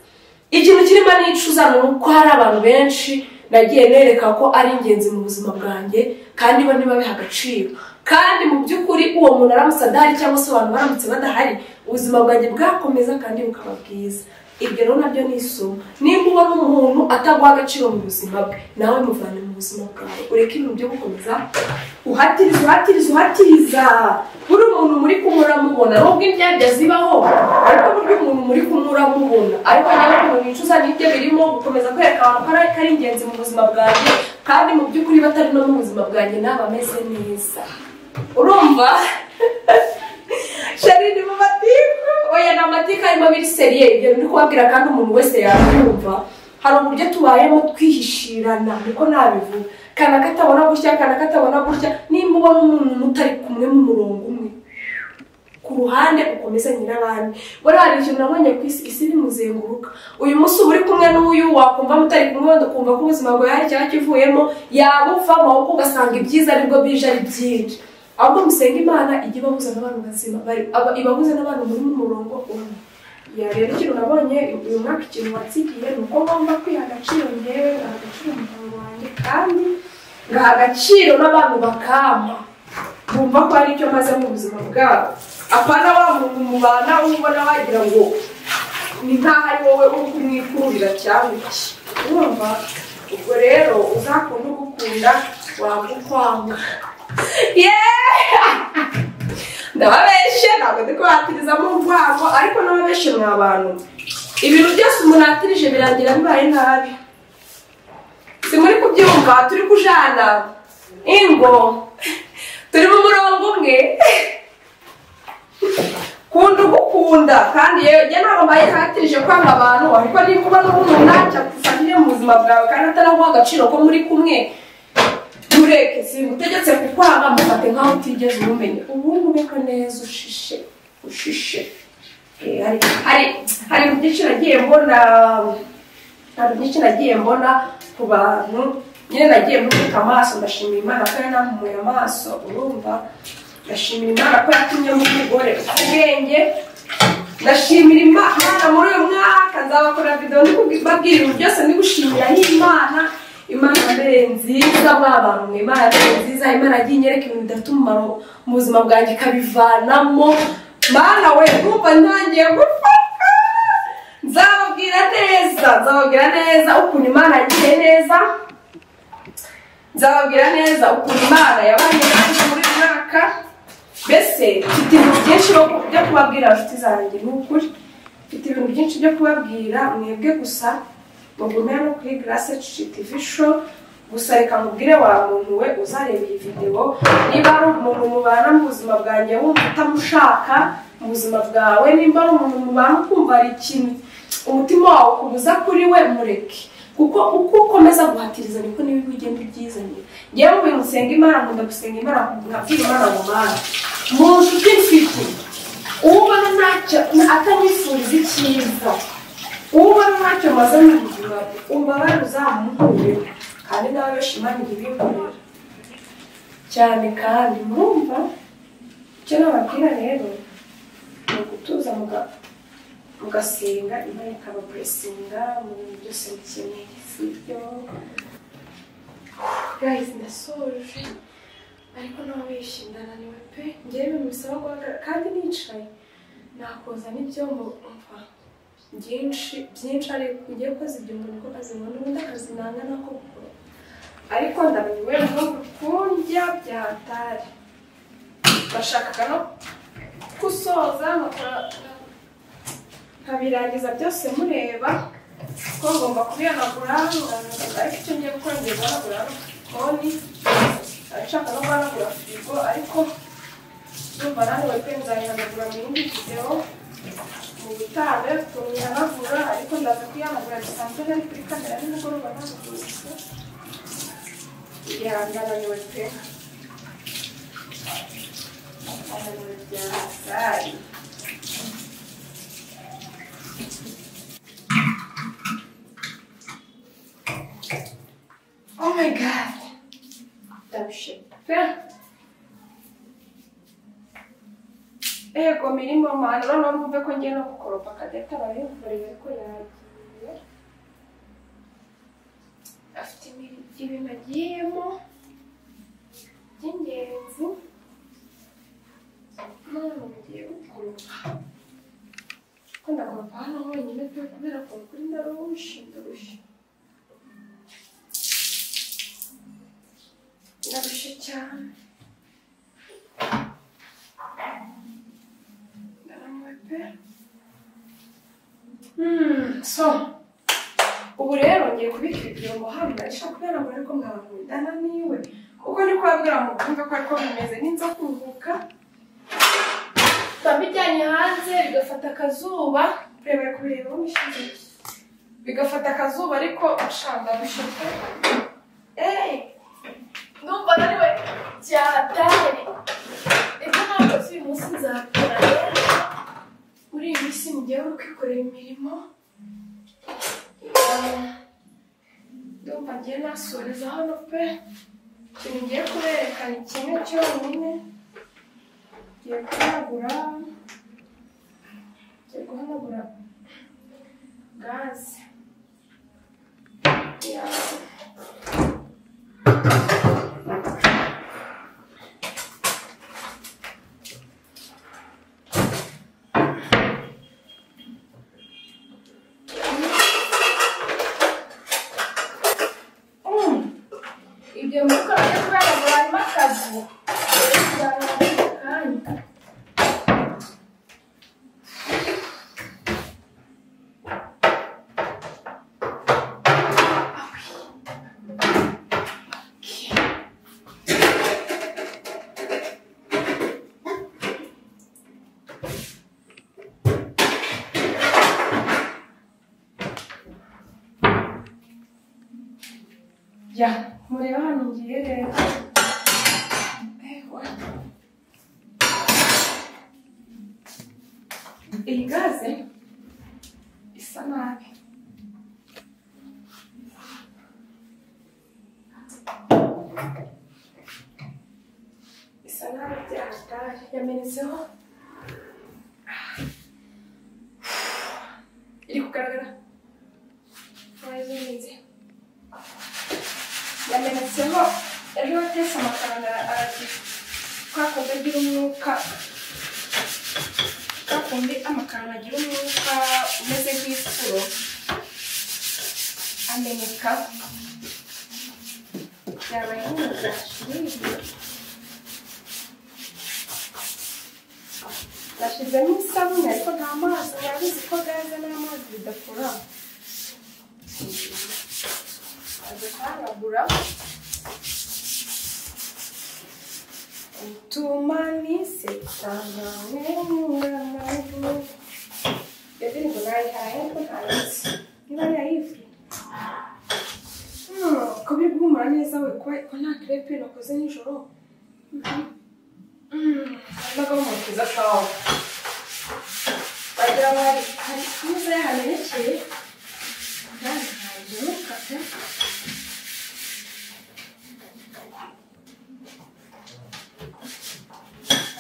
ikintu kirimo nicuza ni uko hari abantu benshi nagiye nereka ko ari ingenzi mu buzima bwanjye kandi bo ntibabihe agaciro kandi mu by'ukuri uwo muntu aramutse adahari cyangwa se abantu baramutse badahari ubuzima bwanjye bwakomeza kandi bukaba bwiza ibyo rero nabyo ni isomo nimba ubona umuntu ataguha agaciro mu buzima bwe nawe muvane mu buzima bwawe ureke ibintu byo gukomeza uhatiriza uhatiriza uhatiriza buri muntu muri kumwe uramubona nubwo indyarya zibaho ariko burya umuntu muri kumwe uramubona ariko niba umuntu wicuza nibyo birimo gukomeza kwereka abantu ko ari- ko ari ingenzi mu buzima bwanjye kandi mu by'ukuri batari no mu buzima bwanjye naba ameze neza urumva sharine mu matiku oya ni amatiku arimo biri seriye ibyo ndi kubabwira kandi umuntu wese yabyumva hari uburyo tubayemo twihishirana niko nabivuga kana katabona gutya kana katabona gutya nimba ubona umuntu mutari kumwe mu murongo umwe ku ruhande ukomezanye n'abandi buriya hari ikintu nabonye ku isi isi ntimuzenguruka uyu munsi uba uri kumwe n'uyu wakumva mutari kumwe wenda ukumva ko ubuzima bwawe hari icyaba kivuyemo yaba upfamo ahubwo ugasanga ibyiza aribwo bije ari byinshi ahubwo musenga imana ijya ibahuza n'abantu bazima bari- aba- ibahuza n'abantu muri mu murongo umwe ya rero ikintu nabonye uyu mwaka ikintu watsigiye ni uko ngomba kwiha agaciro ngewe ngaha agaciro umuryango wanjye kandi ngaha agaciro n'abantu bakampa bumva ko hari icyo maze mu buzima bwabo apana wa muntu mubana ubona wagira ngo ni nkaho ari wowe uri kumwikururira cyangwa iki urumva ubwo rero uzakunde ugukunda wanga ukwanga yeee ndababeshe ntabwo ndi kubatiriza mu rwango ariko n'ababeshe mwa bantu ibintu byose umuntu atirije birangira bibaye nabi si muri kubyumva turi kujana ingo turi mu murongo umwe ku kunda ugukunda kandi yewe njye ntabwo mbaye ntatirije kwanga abantu ariko niba ubona umuntu ntacyagufashije mu buzima bwawe kandi ataraguha agaciro ko muri kumwe ntureke simutegetse kukwanga mufate nkaho utigeze umumenya ubundi ubeko neza ushishe ushishe Eh, hari hari- hari byinshi nagiye mbona hari byinshi nagiye mbona ku bantu nyine nagiye mbubika amaso ndashimira imana ko yanamumuye amaso urumva ndashimira imana ko yatumye umugore ufite ubwenge ndashimira imana muri uyu mwaka nzabakora videwo ndikubabwira ibintu byose ndi gushimira n'imana imana mbere nziza mwa bantu mwe imana mbere nziza imana yagiye inyereka ibintu bidafite umumaro mu buzima bwanjye ikabivanamo mana we kumva ntangiye gufata nzababwira neza nzababwira neza ukuntu imana yagiye neza nzababwira neza ukuntu imana yabanye nanjye muri uyu mwaka mbese mfite ibintu byinshi byo- byo kubabwira inshuti zanjye ni ukuri mfite ibintu byinshi byo kubabwira mwebwe gusa mugumire no kuri garase TV show gusa reka mubwire wa muntu we uzareba iyi videwo niba ari umuntu mubana mu buzima bwanjye wumva utamushaka mu buzima bwawe nimba ari umuntu mubana ukumva hari ikintu umutima wawe ukubuza kuri we mureke kuko uko ukomeza guhatiriza niko n'ibibi ugenda ubyizanira ngewe mu bintu usenga imana nkunda gusenga imana nkabwira imana mu mana mu nshuti mfite uwo ubona ntacyo atanyifuriza icyiza uwo ubona ntacyo maze mu buzima bwe umbabare uzamuhure kandi nawe bashimangira ibikorera cyane kandi mwumva icyo nababwira rero ni ugutuza muga- mugasenga imana ikaba puresinga mu bintu byose bikeneye sibyo guys ndasoje ariko nababeshya naniwe pe ngewe bisaba guhagarara kandi nicaye nakoza n'ibyombo umva byinshi byinshi ariko ugiye koza ibyo umuntu ko azibona ubundi akazi nanga nako gukora ariko ndaniwe ntabwo kurya byatari bashakaga no gusoza nkakora nkabirangiza byose mureba ko ngomba kubihanagura nkabihanagura, ariko icyo ngiye gukora ngiye guhanagura konti arashaka no guhanagura firigo ariko ndumva nawe pe nzayihanagura mu yindi videwo mu butaha tuyihanagura ariko ndaza kuyihanagura bisanzwe nari kuri kamera nimugoroba ntabwo ihanganiwe pe ihanganiwe byasaye Oh my god. Tam się. Ego mirimo mana noneho mwumve ko ngiye no gukoropa Cadette arabimvurira ko yagiye afite imiri- ibintu agiyemo by'ingenzi none mugiye gukoropa ko ndakoropa hano honyine pe kubera ko kuri ndarushi ndarushi Naruszę ciałem. Dalam łapy. Hmm, so. Ubu rero ngiye kubika ibyo ngo hano ndashaka kubera ngo ariko mwabunda naniwe. Uko ni kwabwira mu kumva ko ariko bimeze ninza kuruhuka. Babijyanye hanze bigafata akazuba. Kurebera kubireba umushinga. Bigafata akazuba ariko ushanga bishyuka. Eee! ndumva naniwe cyatari ejo ntabwo uyu munsi nzakora rero muri iyi minsi mugiye uri kwikorera imirimo Eh, ndumva ngiye nasuriza hano pe ikintu ngiye kuberekana kimwe cyonyine ngiye guhanagura ngiye guhanagura gaze Yeah. ibyo mwuka byo kuraragura harimo akazi ya mureba hano ngiye rero Ewa. iyi gaze isa nabi isa nabi byataye yamenetseho iri kugaragara wayizinze yamenetseho ejo watetse amafaranga aragira kwa kundi agira umwuka kwa kundi amakaroni agira umwuka umeze nk'ifuro ameneka byabaye nk'umugati nashyizemo isabune ariko nta mazi urabizi ko gaze n'amazi bidakora aza kuhanagura utumanise tanawemuramagu iyo ndirimbo nayihaye ariko ntayizi niba nayizi ko biri guhumura neza we ko ko nta crepe nakoze nijoro ndagahumura keza kawa wagira ngo hari hari neza yahamenekeye kandi ntabyo ntukate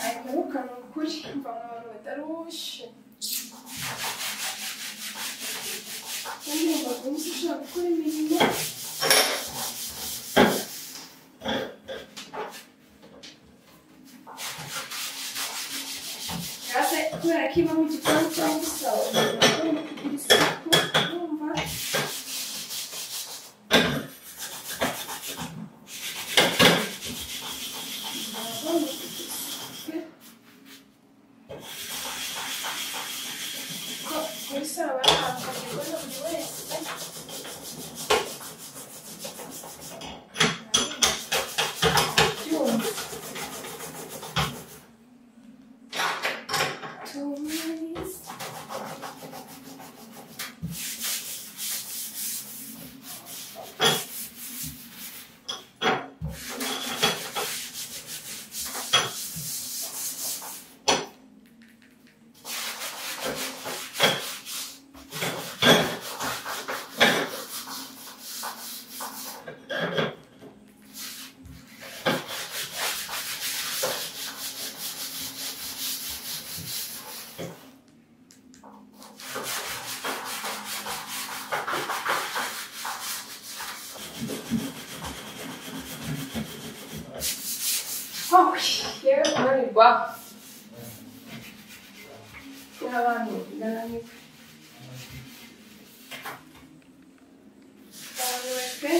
Aheruka ni ukuri mva mu bantu batarushe kandi ngo umunsi ushaka gukora imirimo gaze kubera ko ibamo igikoni cyangwa isawa umuntu agomba kugira isuku urumva umuntu agomba kugira isuku ko muri sawa bahabwa igikoni buri wese ibyuma Tomates. Oh, yewe kunanirwa n'abantu ndaranirwa ndaranirwa pe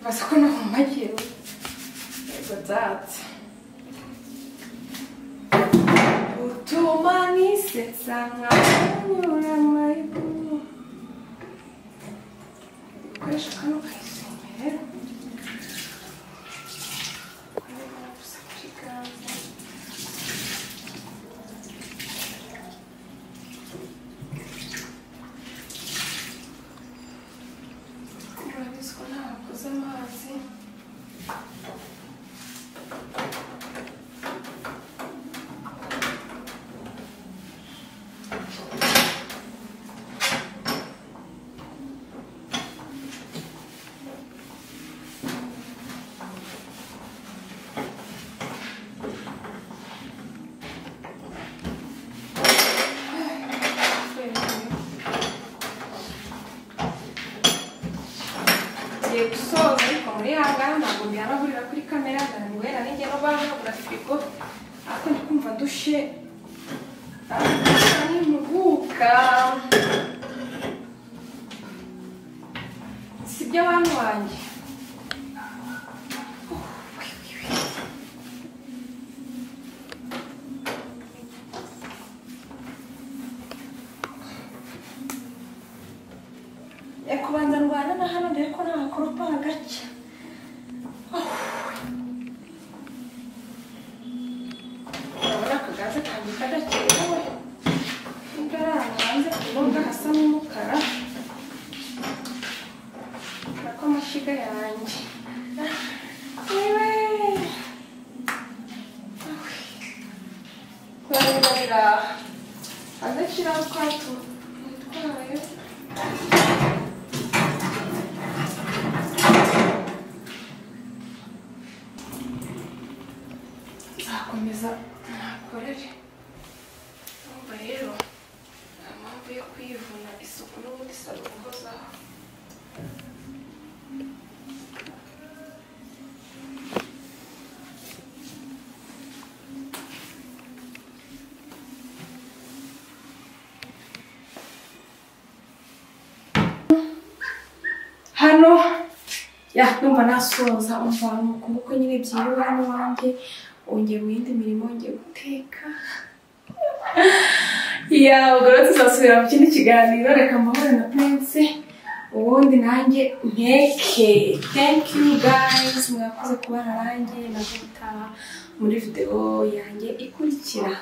baza ko no mu majyepfo yego datsa utuma nisetsa nkanyura amayibu ukoresha kano kayisengera urabizi ko ntakoze amazi ngiye gusoza ariko muri ya ngara ntabwo mbihanagurira kuri kamera ndanguhera n'ijye no bahagura firigo ariko ndi kumva dushe ariko n'impuguka si ibyo abantu banjye ariko nakoropa gake urabona akagaze kanjye kadakenewe nubwo ari ahantu hanze ku mbuga hasa n'umukara urako amashyiga yanjye yewe kurabira adashyiraho twacu twitwaye nzakomeza nakorere urumva rero nta mpamvu yo kwivuna isuku n'ubundi saba guhozaho hano ya numva nasoza umvamuko kuko nyine byiriwe hano wanjye wongeye mu yindi mirimo wongeye guteka ya ubwo rero tuzasubira mu kindi kiganiro reka mbahore na prince ubundi nanjye nteke thank you guys mwakoze kubana nanjye nazo gutaha muri video yanjye ikurikira